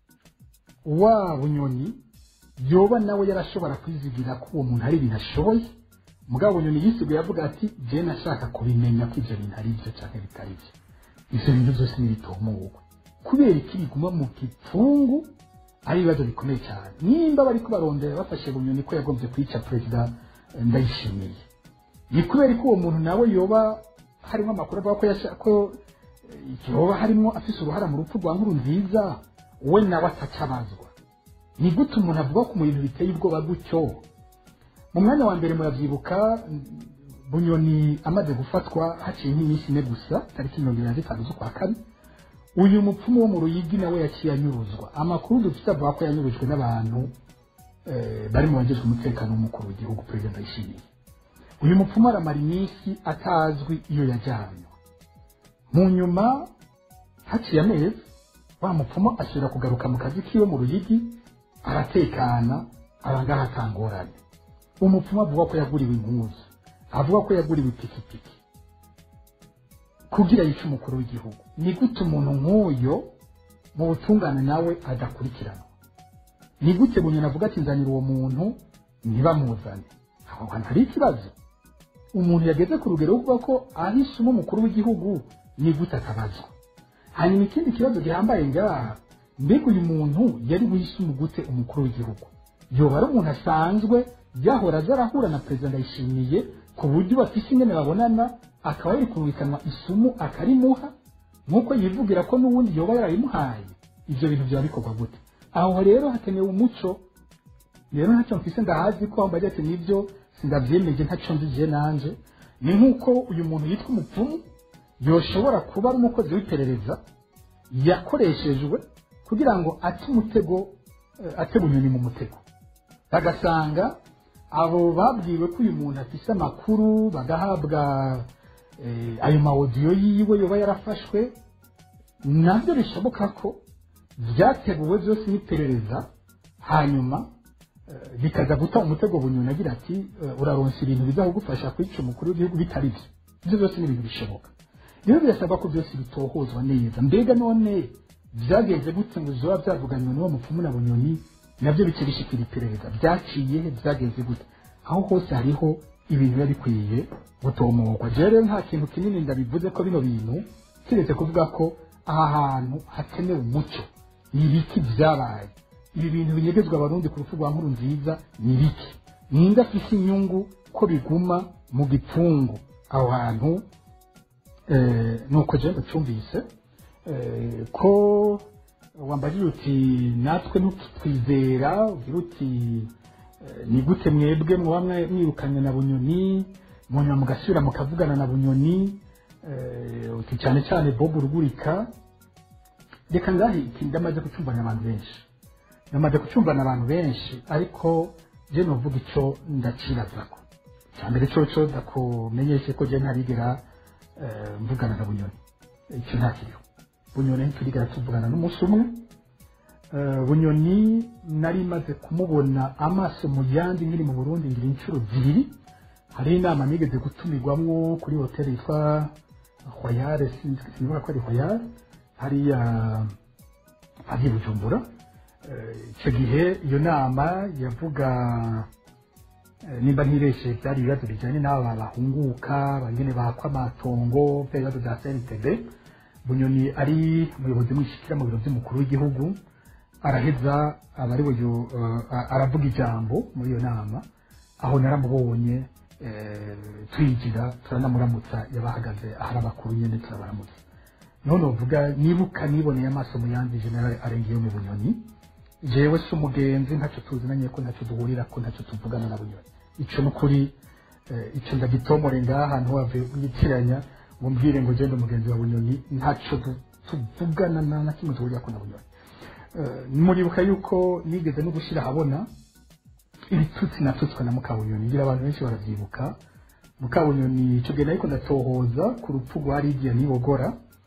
S1: wa bunyoni yoba nawe yarashobora kwizigira ko uwo muntu hari ibintu ashoboye mugabo bunyoni yisigaye avuga ati je nashaka kubimenya ko ivyo bintu ari byo canke bitari byo ivyo bintu byose n'ibitomugwa kubera iki biguma mu gipfungu ari ibibazo bikomeye cyane nimba bariko barondera bafashe bunyoni ko yagombye kwica perezida eh, ndayishimiye ni kubera ko uwo muntu nawe yoba harimo amakuru avuga ko yasha- ko eh, yoba harimo afise uruhara mu rupfu rwa nkuru nziza we nawe atacabazwa ni gute umuntu avuga ku bintu biteye ubwoba gutyo mu mwanya wa mbere muravyibuka mm, bunyoni amaze gufatwa haciye nk'iminsi ine gusa tariki mirongo ibiri na zitanu z'ukwa kane uyu mupfumu wo mu ruyigi nawe yaciye anyuruzwa amakuru dufite avuga ko yanyurujwe n'abantu eh, bari mu bagejwe umutekano w'umukuru w'igihugu perezida ndayishimiye uyu mupfumu aramara iminsi atazwi iyo yajyanywe mu nyuma haciye amezi wa mupfumu asubira kugaruka mu kazi kiwe mu ruyigi aratekana abangaha atangorane umupfumu avuga ko yaguriwe impuzu avuga ko yaguriwe ipikipiki kugira yice umukuru w'igihugu ni gute umuntu nk'uyo mu butungane nawe adakurikiranwa ni gute bunyoni avuga ati nzanira uwo muntu ntibamuzane aho hantu hari ikibazo umuntu yageze ku rugero rwo kuvuga ko ahisemo umukuru w'igihugu ni gute atabazwa hanyuma ikindi kibazo gihambaye ngaha mbega uyu muntu yari buhisemo gute umukuru w'igihugu yoba ari umuntu asanzwe yahora aza arahura na perezida ndayishimiye ku buryo bafise ingene babonana akaba yari kumvikanwa isumu akarimuha nk'uko yivugira ko n'ubundi yoba yarayimuhaye ibyo bintu byaba bikorwa gute aho rero hakenewe umuco rero ntacyo mfise ndahazi ko mbagira ati nibyo sindavyemeje ntacyo nzigiye nanje ni nk'uko uyu muntu yitwa umupfumu yoshobora kuba ari umukozi w'iperereza yakoreshejwe kugira ngo ate umutego eh, ate bunyoni mu mutego bagasanga abo babwiwe ko uyu muntu afise amakuru bagahabwa eh, ayo mawodiyo yiwe yoba yarafashwe nabyo bishoboka ko byateguwe byose n'iperereza hanyuma eh, bikaza guta umutego bunyoni agira ati eh, uraronsa ibintu bizakugufasha kwica umukuru w'igihugu bitari byo ibyo byose ni ibintu bishoboka rero birasabwa ko byose bitohozwa neza mbega none byagenze gute ngo zoba byavuganywe n'uwo mupfumu na bunyoni nabyo bice bishikira iperereza byaciye he byagenze gute aho hose hariho ibintu biba bikwiye gutomorwa jewe rero nta kintu kinini ndabivuze ko bino bintu kiretse kuvuga ko aha hantu hakenewe umuco ni ibiki byabaye ibi bintu binyegezwa abarundi ku rupfu rwa nkuru nziza ni ibiki ninde afise inyungu ko biguma mu gipfungu aho hantu eh, nuko jewe ndacyumvise eh, ko wambajije uti natwe ntukitwizera ugira uti eh, ni gute mwebwe muba mwe- mwirukanye na bunyoni munyuma mugasubira mukavugana na bunyoni eh, uti cyane cyane bob urugurika reka ngahe iki ndamaze kucyumva n'abantu benshi ndamaze kucyumva n'abantu benshi ariko je novuga ico ndacirazako cyambere coco ndakumenyeshe ko je ntarigera eh, mvugana na bunyoni icyo ntakiriho bunyoni ntiturigera tuvugana n'umunsi umwe Eh, bunyoni nari maze kumubona amaso mu yandi nkiri mu burundi ngira inshuro zibiri hari inama nigeze gutumirwamwo kuri hoteli yitwa royale sinibuka ko ari royale hariya ari i bujumbura Eh, icyo gihe iyo nama yavuga eh, nimba ntireshe byari ibibazo bijyanye n'aba bahunguka bangene bakwa amatongo bya bibazo bya cntb bunyoni ari umuyobozi mwishikira mu biro by'umukuru w'igihugu araheza aba ari buyu uh, aravuga ijambo muri iyo nama aho naramubonye eh, twinjira turanamuramutsa yabahagaze ahari abakuru nyene turabaramutsa niho novuga nibuka niboneye amaso mu yandi general arengeyo mu bunyoni jewe si umugenzi ntacyo tuzinanye ko ntacyo duhurira ko ntacyo tuvugana na bunyoni ico nukuri eh, ico ndagitomore ngaha ntiwave witiranya ngo mbwire ngo genda umugenzi wa bunyoni ntacyo tu- tuvugana na na kimwe duhurira ko na bunyoni Eh, muribuka yuko nigeze no gushyira ahabona ibitutsi natutswe na mukabunyoni ngira abantu benshi baravyibuka mukabunyoni ico gihe nariko ndatohoza ku rupfu rwa lidiya nibogora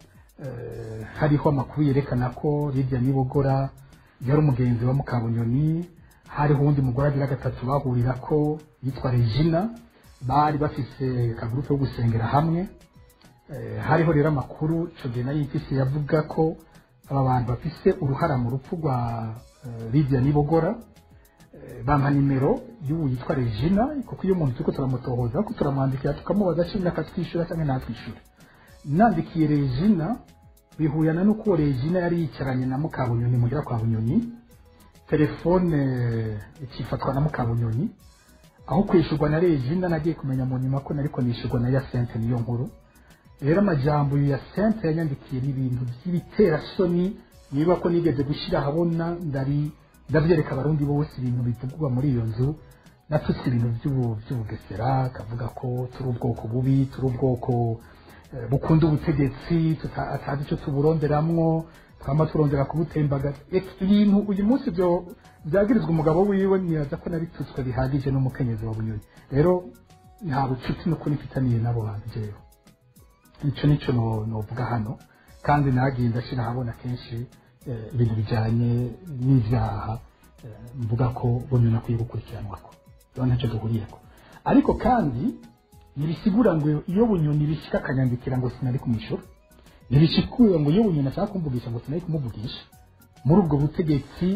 S1: eh, hariho amakuru yerekana ko lidiya nibogora yari umugenzi wa mukabunyoni hariho uwundi mugore agira gatatu bahurirako yitwa regina bari bafise akagurupe ko gusengera hamwe Eh, hariho rero amakuru ico gihe nari mfise yavuga ko aba bantu bafise uruhara mu rupfu rwa eh, lidiya nibogora Eh, bampa nimero y'ubu yitwa regina kuko iyo umuntu turiko turamutohoza ko turamwandikira tukamubaza cumi akatwishyura cyangwa ntatwishyura nandikiye regina bihuyana n'uko uwo regina yari yicaranye na mukabunyoni muhira kwa bunyoni telefone eh, ikifatwa na mukabunyoni aho kwishyurwa na regina nagiye kumenya mu nyuma ko nariko nishyurwa na yasente niyo nkuru rero amajambo ya sente yanyandikiye ni ibintu by'ibiterasoni niba ko nigeze gushyira ahabona ndari ndabyereka abarundi bose ibintu bivugwa muri iyo nzu natutse ibintu by'ubu- by'ubugesera kavuga ko turi ubwoko bubi turi ubwoko eh, bukunda ubutegetsi tuta- atazi icyo tuburonderamwo twama turondera kubutembagaza Ek- ibintu uyu munsi byo byagirizwa umugabo wiwe nibaza ko nabitutswe bihagije n'umukenyezi wa bunyoni rero nta bucuti n'ukuri mfitaniye n'abo bantu jewe icyo nicyo no- novuga hano kandi nagiye ndashyira ahabona kenshi eh, ibintu bijyanye n'ibyaha eh, mvuga ko bunyoni akwiye gukurikiranwako rero ntacyo duhuriyeko ariko kandi ntibisigura ngo iyo bunyoni bishyika akanyandikira ngo sinari kumwishyura ntibishikura ngo iyo bunyoni ashaka kumvugisha ngo sinari kumuvugisha muri ubwo butegetsi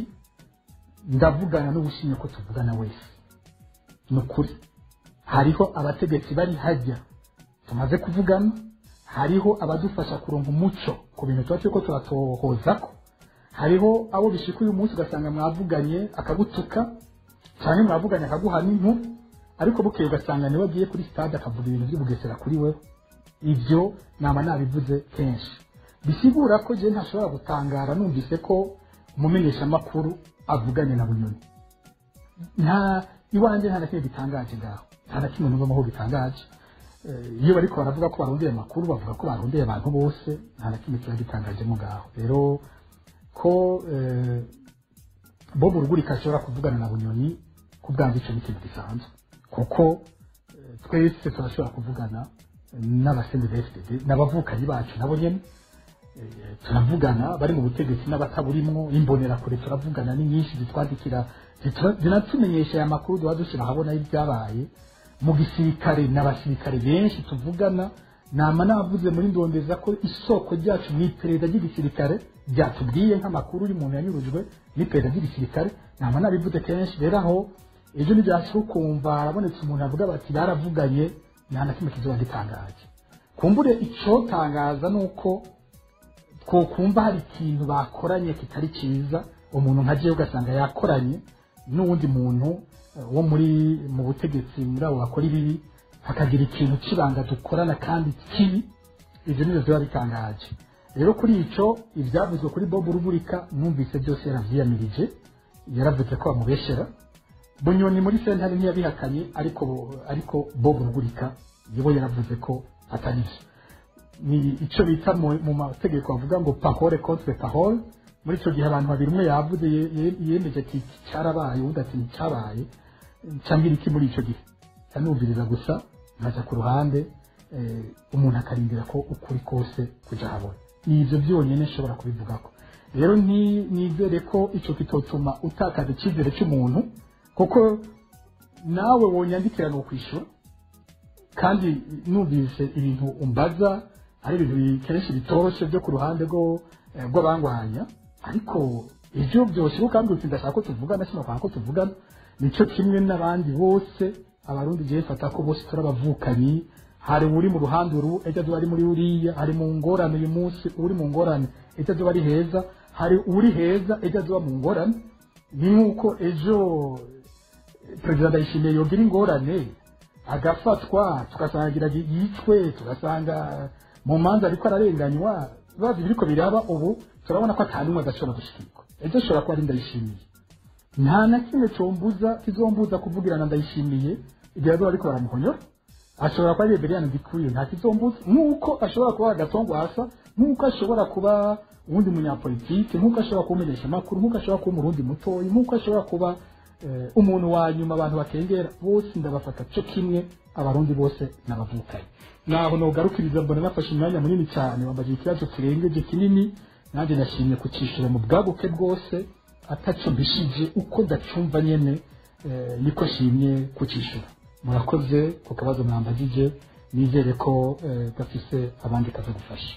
S1: ndavugana n'ubushimye ko tuvugana wese ni ukuri hariho abategetsi bari hajya tumaze kuvugana hariho abadufasha kuronka umuco ku bintu tuba turiko turatohozako hariho abo bishika uyu munsi ugasanga mwavuganye akagutuka cyane mwavuganye akaguha n'inkuru ariko bukeye ugasanga niwe agiye kuri stade akavuga ibintu by'ubugesera kuri we ibyo nama nabivuze kenshi bisigura ko je ntashobora gutangara numvise ko umumenyeshamakuru avuganye na bunyoni nta iwanjye nta na kimwe gitangaje ngaho nta na kimwe numva aho gitangaje Eh, iyo bariko baravuga ko barondeye amakuru bavuga ko barondeye abantu bose nta na kimwe kiba gitangajemo ngaho rero ko eh, bob rugurika ashobora kuvugana na bunyoni ku bwanjye icyo ni ikintu gisanzwe kuko eh, twese turashobora kuvugana n'abasenzi ba fdd n'abavukanyi bacu nabo nyene Eh, turavugana bari mu butegetsi n'abataburimwo imbonerakure turavugana ni nyinshi zitwandikira zitura- zinatumenyesha aya makuru duha dushyira ahabona y'ibyabaye mu gisirikare n'abasirikare benshi tuvugana nama navuze muri ndondeza ko isoko ryacu mu iperereza ry'igisirikare ryatubwiye nk'amakuru y'umuntu yanyurujwe n'iperereza ry'igisirikare nama nabivuze kenshi rero aho ejo ntibyashira ukumva harabonetse umuntu avuga bati baravuganye nta na kimwe kizoba gitangaje kumbure icotangaza ni uko twokumva hari ikintu bakoranye kitari cyiza umuntu nka jewe ugasanga yakoranye n'uwundi muntu eh, wo muri mu butegetsi muri abo bakora ibibi hakagira ikintu cy'ibanga dukorana kandi kibi ibyo nibyo biba bitangaje rero kuri icyo ibyavuzwe kuri bob rugurika numvise byose yaravyiyamirije yaravuze ko bamubeshera bunyoni muri sentare ntiyabihakanye ariko ariko bob rugurika nibo yaravuze ko atari byo ni icyo bita mu mu mategeko bavuga ngo pahore contre pahore muri icyo gihe abantu babiri umwe yavuze ye- ye- yemeje ati iki cyarabaye undi ati nticyabaye cyambwira iki muri icyo gihe nkanumviriza gusa nkaja ku ruhande eh, umuntu akarindira ko ukuri kose kuja habona ni ibyo byonyine nshobora kubivugako rero ni- nizere ko icyo kitotuma utakaza icyizere cy'umuntu kuko nawe wonyandikira ni ukwishyura kandi numvise ibintu umbaza ari ibintu bi- kenshi bitoroshye byo ku ruhande rwo eh, rw'abangwanya ariko ibyo byose kandi uti ndashaka ko tuvugana sinashaka ko tuvugana nicyo kimwe n'abandi bose abarundi gihe fata ko bose turabavukanyi hari uri mu ruhande uru ejo azoba ari muri uriya hari mu ngorane uyu munsi uri mu ngorane ejo azoba ari heza hari uri heza ejo azoba mu ngorane ni nk'uko ejo perezida ndayishimiye yogira ingorane agafatwa tugasangira yicwe tugasanga mu manza ariko ararenganywa bazi biriko biraba ubu turabona ko atanumwe adashobora gushikirwa ejo ashobora kuba ari ndayishimiye nta na kimwe combuza kizombuza kuvugirana ndayishimiye igihe azoba ariko baramuhonyora ashobora kuba ari Reverien Ndikuriyo nta kizombuza nk'uko ashobora kuba agatongwasa nk'uko ashobora kuba uwundi munyapolitike nk'uko ashobora kuba umumenyeshamakuru nk'uko ashobora kuba umurundi mutoyi nk'uko ashobora kuba eh, umuntu wa nyuma abantu bakengera bose ndabafata cyo kimwe abarundi bose n'abavukanye naho nogarukiriza mbona nafashe umwanya munini cyane wambaje ikibazo kirengeje kinini nanjye nashimye kucishura mu bwaguke bwose ataco mbishije uko ndacumva nyene eh, niko shimye kucishura murakoze ku kabazo mwambagije nizere ko eh, gafise abandi kaza gufasha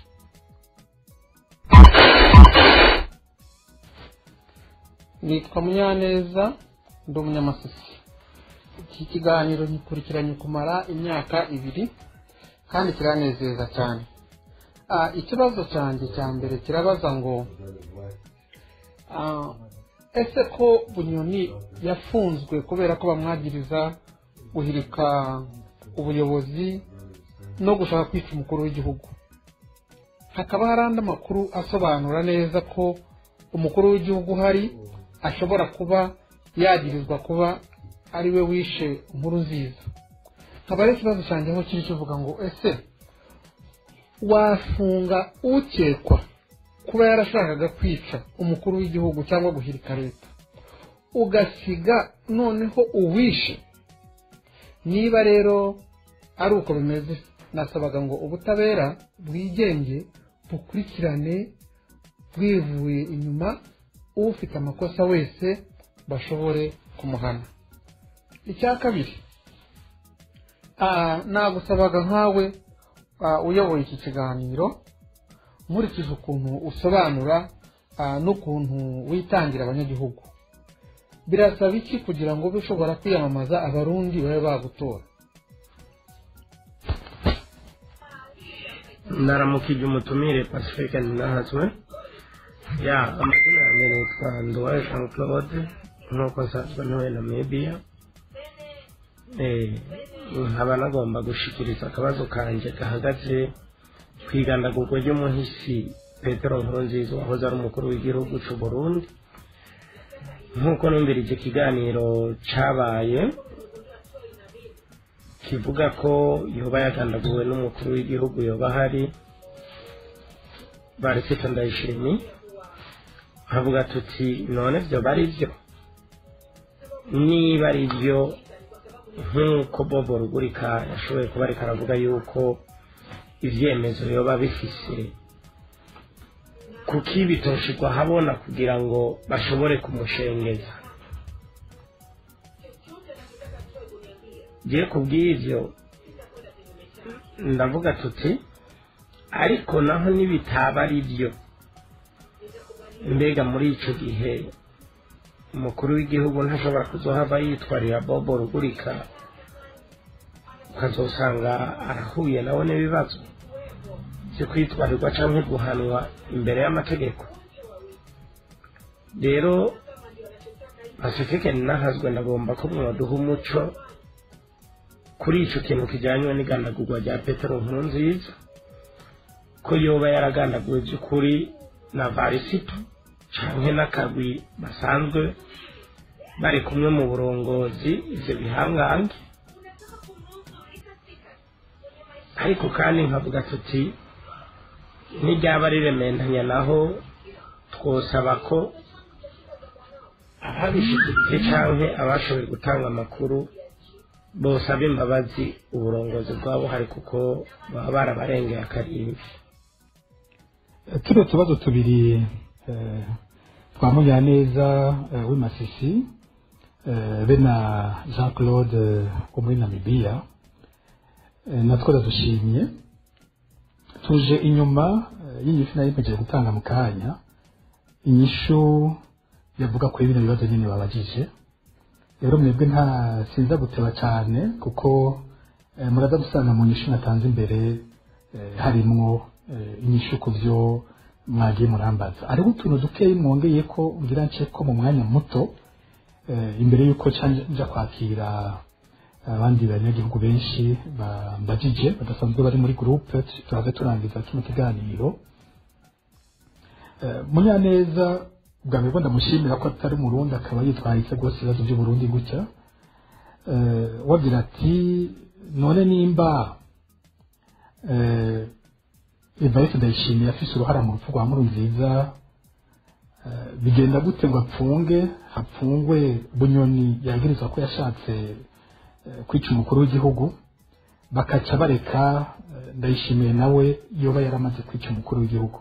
S8: nitwa munyaneza ndi umunyamasisi iki kiganiro ngikurikiranye kumara imyaka ibiri kandi kiranezeza cyane Ah, ikibazo cyanjye cya mbere kirabaza ngo ah, ese ko bunyoni yafunzwe kubera ko bamwagiriza guhirika ubuyobozi no gushaka kwica umukuru w'igihugu hakaba hari andi makuru asobanura neza ko umukuru w'igihugu uhari ashobora kuba yagirizwa kuba ari we wishe inkuru nziza nkaba ari ikibazo cyanjye aho kiri kivuga ngo ese wafunga ukekwa kuba yarashakaga kwica umukuru w'igihugu cyangwa guhirika leta ugasiga noneho uwishe niba rero ari uko bimeze nasabaga ngo ubutabera bwigenge bukurikirane bwivuye inyuma ufite amakosa wese bashobore kumuhana icya kabiri ah, nagusabaga nkawe ah, uyoboye iki kiganiro nkurikije ukuntu usobanura ah, n'ukuntu witangira abanyagihugu birasaba iki kugira ngo ube ushobora kwiyamamaza abarundi babe bagutora
S9: ndaramukije umutumire pacifique ntinahazwe ya amazina yanjye nitwa nduwaye jean claude nk'uko nsanzwe ntuye namibia Eh, nkaba nagomba gushikiriza akabazo kanjye gahagaze ku igandagurwa ry'umuhisi petero nkurunziza wahoze ari umukuru w'igihugu cy'u burundi nk'uko numvirije ikiganiro cyabaye kivuga ko yoba yagandaguwe n'umukuru w'igihugu yoba ahari barifite ndayishimi havuga tuti none byo bari byo niba ari byo nk'uko bobo rugurika yashoboye kuba ariko aravuga yuko ibyemezo yoba bifise kuki bitoshirwa habona kugira ngo bashobore kumushengeza ngiye kubw'ibyo ndavuga tuti ariko naho nibitaba ari byo mbega muri icyo gihe umukuru w'igihugu ntashobora kuzohava yitwarira bobo rugurika ukazosanga arahuye nawe n'ibibazo byo kwitwarirwa cyangwa guhanwa imbere y'amategeko rero pacifique nahazwe ndagomba ko mwaduha umuco kuri icyo kintu kijyanye n'igandagurwa rya petero nkuru nziza ko yoba yaragandaguwe by'ukuri na varisito cyangwa n'akagwi basanzwe bari kumwe mu burongozi ibyo bihangange ariko kandi nkavuga tuti n'iryaba riremendanya naho twosaba ko ababishyigikiye cyangwa abashoboye gutanga amakuru bosaba imbabazi uburongozi bwabo hari kuko baba barabarengeye akarimbi
S1: tuno tubazo tubiri eh, twa munyaneza eh, w'imasisi eh, be na jean claude wo muri namibiya eh, natwo ndadushimye tuje inyuma eh, y'inyishu nari mpejeje gutanga mu kanya inyishu yavuga kuri bino bibazo nyine babajije rero mwebwe nta sinza guteba cyane kuko eh, muraza gusanga mu nyishu natanze imbere eh, harimwo eh, inyishu ku byo mwagiye murambaza hariho utuntu dukeyi mwongeye ko ngira nce ko mu mwanya muto eh, imbere y'uko nca- nja kwakira abandi banyagihugu benshi bambajije badasanzwe bari muri groupe turaze turangiza kino kiganiro Eh, munyaneza bwa mbere bwo ndamushimira ko atari umurundi akaba yitwaritse rwose ibibazo by'uburundi gutya Eh, wagira ati none nimba eh, evariste ndayishimiye afise uruhara mu rupfu rwa nkurunziza eh, bigenda gute ngo apfunge hapfungwe bunyoni yagirizwa ko yashatse eh, kwica umukuru w'igihugu bakaca bareka eh, ndayishimiye nawe yoba yaramaze kwica umukuru w'igihugu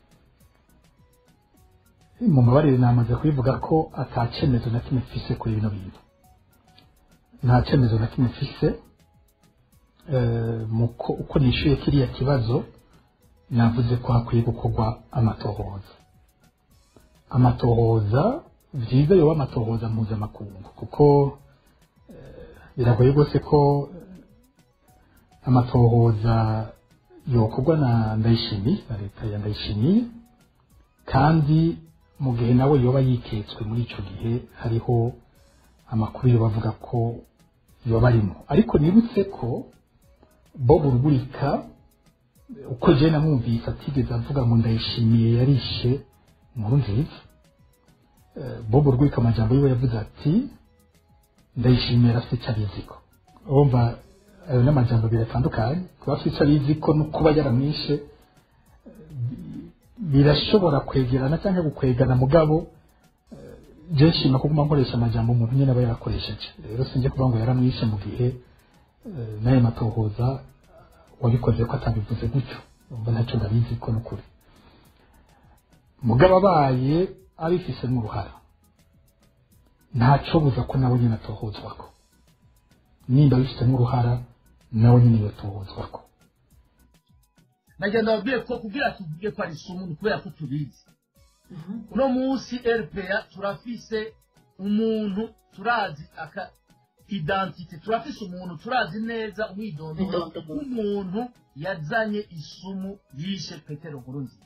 S1: mu mabarire namaze kubivuga ko ata cyemezo na kimwe mfise kuri bino bintu nta cyemezo na kimwe mfise eh, mu ko- uko nishyuye kiriya kibazo navuze ko hakwiye gukorwa amatohoza amatohoza byiza yoba amatohoza mpuzamakungu kuko eh, biragoye rwose ko eh, amatohoza yokorwa na ndayishimiye na leta ya ndayishimiye kandi mu gihe nawe yoba yiketswe muri icyo gihe hariho amakuru yo bavuga ko yoba arimo ariko nibutse ko bob rugurika uko jena namwumvise atigeze avuga ngo ndayishimiye yarishe inkuru nziza Eh, bob rugurika amajambo yiwe yavuze ati ndayishimiye arafite icyo abiziko urumva ayo ni amajambo abiri atandukanye kuba afite icyo abiziko no kuba yaramwishe birashobora kwegerana cyangwa gukwegana mugabo eh, je nshima kuguma nkoresha amajambo umuntu nyine aba yarakoresheje rero sinjye kuvuga ngo yaramwishe mu gihe eh, n'ayo matohoza wabikoze ko atabivuze gutyo umva ntacyo ndabizi ko n'ukuri mugabo abaye abifisemo uruhara ntacobuza ko nawe nyine atohozwako nimba abifitemo uruhara nawe nyine yotohozwako
S10: nagira ndababwiye ko kugira tuvuge ko ari isomo ni kubera ko tubizi uno munsi rpa turafise umuntu turazi aka identite turafise umuntu turazi neza umwidondoro w'umuntu yazanye isumu yishe petero nkurunziza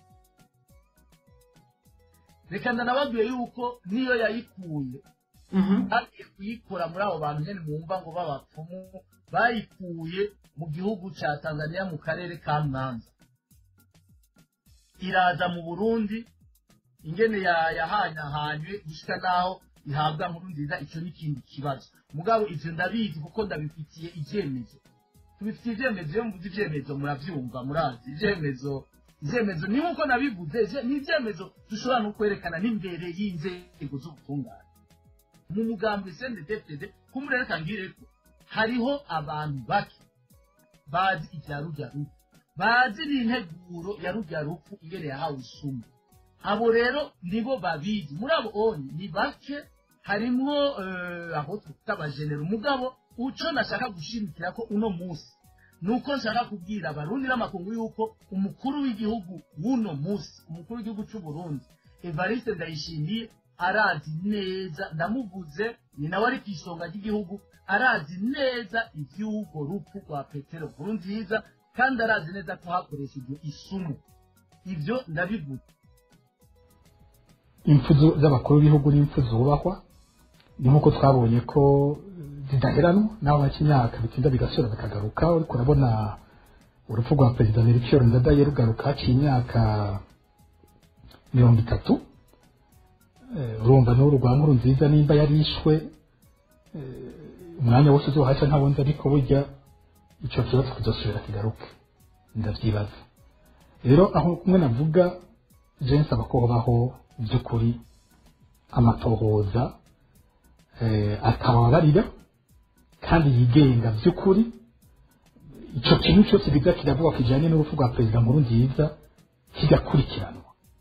S10: reka ndanababwiye yuko niyo yayikuye bagiye kuyikora muri abo bantu nyine mwumva ngo b'abapfumu bayikuye mu gihugu cya tanzania mu karere ka mwanza iraza mu burundi ingene ya- yahanyahanywe gushika naho ihabwa nkuru nziza icyo ni ikindi kibazo mugabo ivyo ndabizi kuko ndabifitiye ivyemezo tubifitiye ivyemezo iyo mvuze ivyemezo muravyumva murazi ivyemezo ivyemezo ni nkuko nabivuze ivye- ni ivyemezo dushobora no kwerekana n'imbere y'inzego z'ubutungane mu mugambi sndfd kumurereka ngireko hariho abantu bake bazi ibya rujya rupfu bazi n'integuro ya rujya rupfu ingene yahawe isumu abo rero nibo babizi muri abo onye ni bake harimwo eh, aho twita abajenera umugabo uco nashaka gushimikira ko uno munsi nuko nshaka kubwira abarundi n'amakungu yuko umukuru w'igihugu w'uno munsi umukuru w'igihugu cy'u Burundi Evariste Ndayishimiye arazi neza ndamuvuze ni nawe ari ku isonga ry'igihugu arazi neza iby'urwo rupfu rwa petero nkuru nziza kandi arazi neza ko hakoreshejwe isumu ibyo ndabivuze
S1: impfu zu- z'abakuru b'ibihugu n'impfu zubahwa ni nk'uko twabonye ko zidaheranwa naho haca imyaka bitinda bigasubira bikagaruka ariko urabona urupfu rwa perezida melchior ndadaye rugaruka haciye imyaka mirongo itatu Eh, urumva n'uru rwa nkuru nziza nimba yarishwe eh, umwanya wose uzohaca ntabonze ariko burya ico kibazo kizosubira kigaruke ndavyibaza rero aho kumwe navuga je nsaba ko hobaho by'ukuri amatohoza eh, atababarira kandi yigenga by'ukuri ico kintu cyose biza kiravuga kijanye n'urupfu rwa perezida nkuru nziza kigakurikiranwa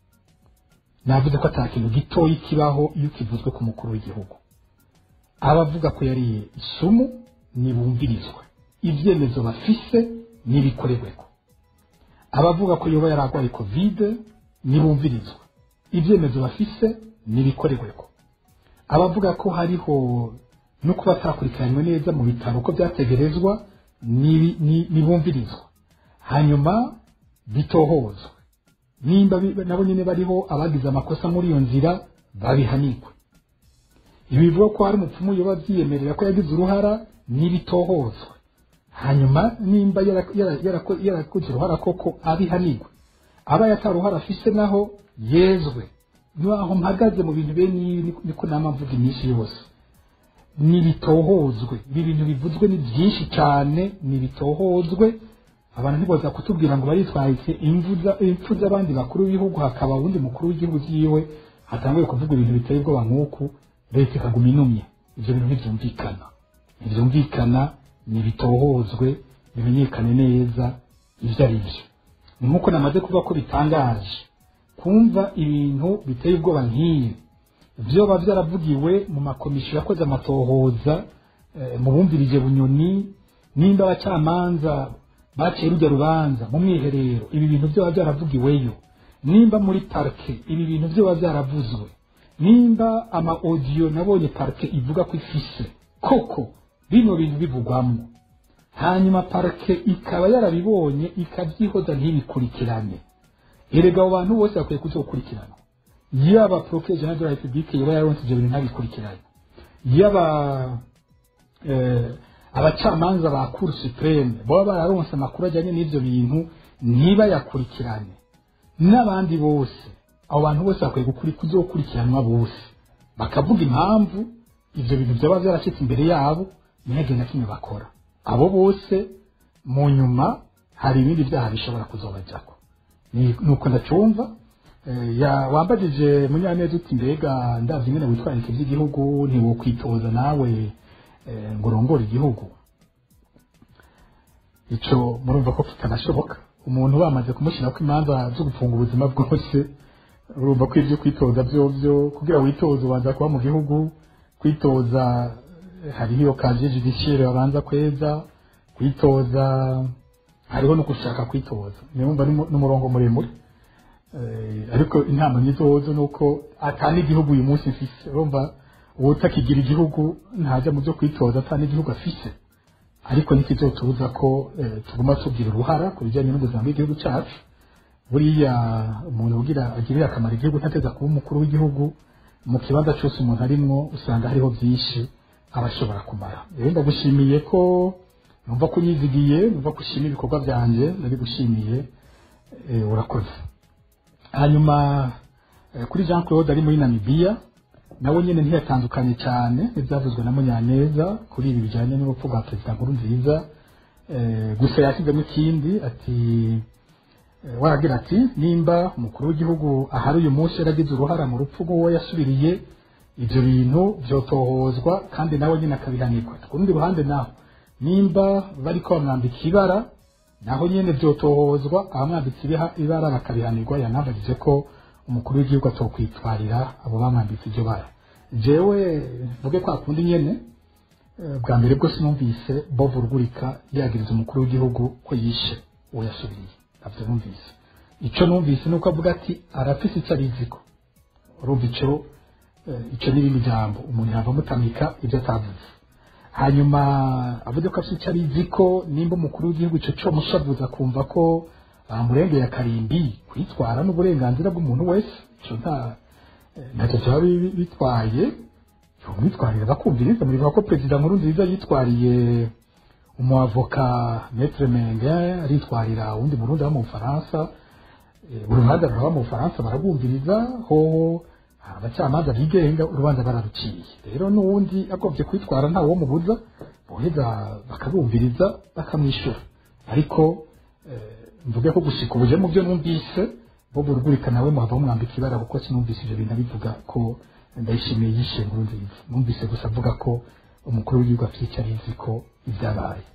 S1: navuze ko ata kintu gitoyi kibaho iyo kivuzwe ku mukuru w'igihugu abavuga ko yariye isumu nibumvirizwe ibyemezo bafise nibikorerweko abavuga ko yoba yaragwaye kovide nibumvirizwe ibyemezo bafise nibikorerweko abavuga ko hariho no kuba atakurikiranywe neza mu bitaro uko byategerezwa nibi- ni- nibumvirizwa hanyuma bitohozwe nimba bi- nabo nyine bariho abagize amakosa muri iyo nzira babihanirwe ibi bivuga ko hari umupfumu yoba byiyemerera ko yagize uruhara n'ibitohozwe hanyuma nimba yara- yara- yarako- yarakoze uruhara koko abihanirwe aba yataruhara afise naho yezwe naho mpagaze mu bintu bene ibi niko- niko nama mvuga iminsi yose nibitohozwe ibi bintu bivuzwe ni byinshi cyane nibitohozwe abantu ntiboza kutubwira ngo baritwaye imvuza impfu z'abandi bakuru b'ibihugu hakaba uwundi mukuru w'igihugu cyiwe hatanguye kuvuga ibintu biteye ubwoba nk'uku leta ikaguma inumye ibyo bintu ntibyumvikana ntibyumvikana nibitohozwe bimenyekane neza ibyo ari byo ni nk'uko namaze kuvuga ko bitangaje kumva ibintu biteye ubwoba nk'ibi byoba byaravugiwe mu makomisiyo yakoze amatohoza eh, mu bumvirije bunyoni nimba abacamanza baciye rujya rubanza mu mwiherero ibi bintu byoba byaravugiweyo nimba muri parike ibi bintu byoba byaravuzwe nimba ama audio nabonye parike ivuga ko ifise koko bino bintu bivugwamo hanyuma parike ikaba yarabibonye ikabyihoza ntibikurikirane erega abo bantu bose bakwiye kuzokurikirana yaba procureur general de la republique yoba yaronse ibyo bintu ntabikurikirane yaba eh, abacamanza ba cour supreme baba bararonse amakuru ajyanye n'ibyo bintu ntibayakurikirane n'abandi bose abo bantu bose bakwiye gukuri kuzokurikiranwa bose bakavuga impamvu ibyo bintu byaba byaracitse imbere yabo ntihagire na kimwe bakora abo bose mu nyuma hari ibindi byaha bishobora kuzobajyako Ni- nuko ndacumva Eh, ya wambajije munyaneza uti mbega ndavye ingene witwararika ivy'igihugu ntiwokwitoza nawe eh, ngo urongore igihugu ico murumva ko kitanashoboka umuntu bamaze kumushyirako imanza zo gufunga ubuzima bwose urumva ko ibyo kwitoza vyovyo kugira witoze ubanza kuba mu gihugu kwitoza eh, hariho iyo kaje judiciaire babanza kweza kwitoza hariho no gushaka kwitoza niwumva ni mu- n'umurongo muremure Eh, ariko inama nyizozo nuko atana igihugu uyu munsi mfise urumva utakigira igihugu ntaja mu byo kwitoza atana igihugu afise ariko ntikizotubuza ko eh, tuguma tugira uruhara ku bijyanye n'ubuzima bw'igihugu cyacu buriya umuntu ugira agirira akamaro igihugu ntateza kuba umukuru w'igihugu mu kibanza cyose umuntu arimwo usanga hariho byinshi aba ashobora kumara rero ndagushimiye ko numva ko unyizigiye numva ko ushima ibikorwa byanjye ndabigushimiye eh, urakoze hanyuma eh, kuri jean claude ari muri namibiya nawe nyine ntiyatandukanye cyane n'ibyavuzwe na munyaneza kuri ibi bijyanye n'urupfu rwa perezida nkuru nziza gusa yashyizemo ikindi ati waragira ati nimba umukuru w'igihugu ahari uyu munsi yaragize uruhara mu rupfu rw'uwo yasubiriye ibyo bintu byotohozwa kandi nawe nyine akabihanirwa ku rundi ruhande naho nimba bari ko bamwambika ibara naho nyine byotohozwa abamwambitse ibara bakabihanirwa yanabagije ko umukuru w'igihugu atokwitwarira abo bamwambitse iryo bara jewe mvuge kwa kundi nyene bwa mbere bwose numvise bovu rugurika yagiriza umukuru w'igihugu ko yishe uwo yasubiriye ntabyo numvise ico numvise nuko avuga ati arafise ico ariziko urumva ico ico n'irindi jambo umuntu yava amutamika ibyo atavuze hanyuma avuze ko afite icyo abiziko nimba umukuru w'igihugu icyo cyo mushavuza kumva ko bamurengeye akarimbi kwitwara n'uburenganzira bw'umuntu wese icyo nta ntacyo cyaba bitwaye umwitwarire bakumviriza muribuka ko perezida nkuru nziza yitwariye umuavoka metre menge aritwarira uwundi murundi wo mu bufaransa buri ruhande ruraba mu bufaransa barabumviriza hoho abacamanza bigenga urubanza bararuciye rero n'uwundi agomvye kwitwara ntawe wo mubuza boheza bakabumviriza bakamwishyura ariko mvuge ko gushika ubuje mu byo numvise bo burugurika nawe muhava mwambika ibara kuko sinumvise ivyo bintu bivuga ko ndayishimiye yishe nkuru nziza numvise gusa avuga ko umukuru w'igihugu afite icyo abizi ko ibyabaye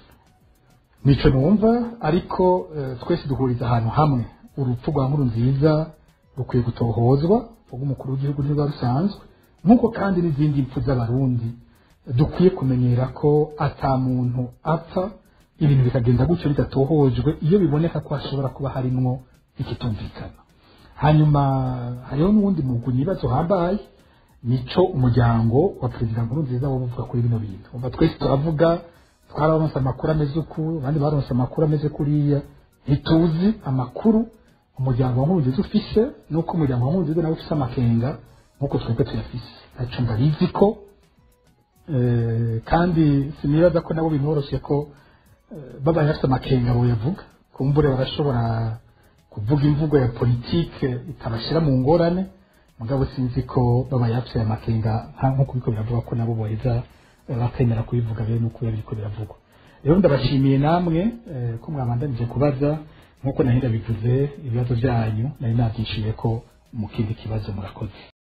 S1: nico numva ariko twese duhuriza ahantu hamwe urupfu rwa nkuru nziza rukwiye gutohozwa umukuru w'igihugu ntiba rusanzwe nk'uko kandi n'izindi mpfu z'abarundi dukwiye kumenyera ko ata muntu apfa ibintu bikagenda gutyo bidatohojwe iyo biboneka ko hashobora kuba harimwo ikitumvikana hanyuma hariho n'uwundi mugwi nibazo hambaye nico umuryango wa perezida nkuru nziza wo uvuga kuri bino bintu umva twese turavuga twararonse amakuru ameze uku abandi baronse amakuru ameze kuriya ntituzi amakuru umuryango wa nkurunziza ufise nuko umuryango wa nkurunziza nawe ufise amakenga nkuko twebwe tuyafise naco ndabizi ko kandi sinibaza ko nabo bimworoshye ko babaye bafite amakenga boyavuga kumbure barashobora kuvuga imvugo ya politike itabashyira mu ngorane mugabo sinzi ko babaye bafite amakenga nk'uko biriko biravuga ko nabo boheza bakemera kubivuga bene uko biriko biravugwa rero ndabashimiye namwe ko mwabandanije kubaza nk'uko nahera bivuze ibibazo byanyu nari nabyishyuye ko mu kindi kibazo murakoze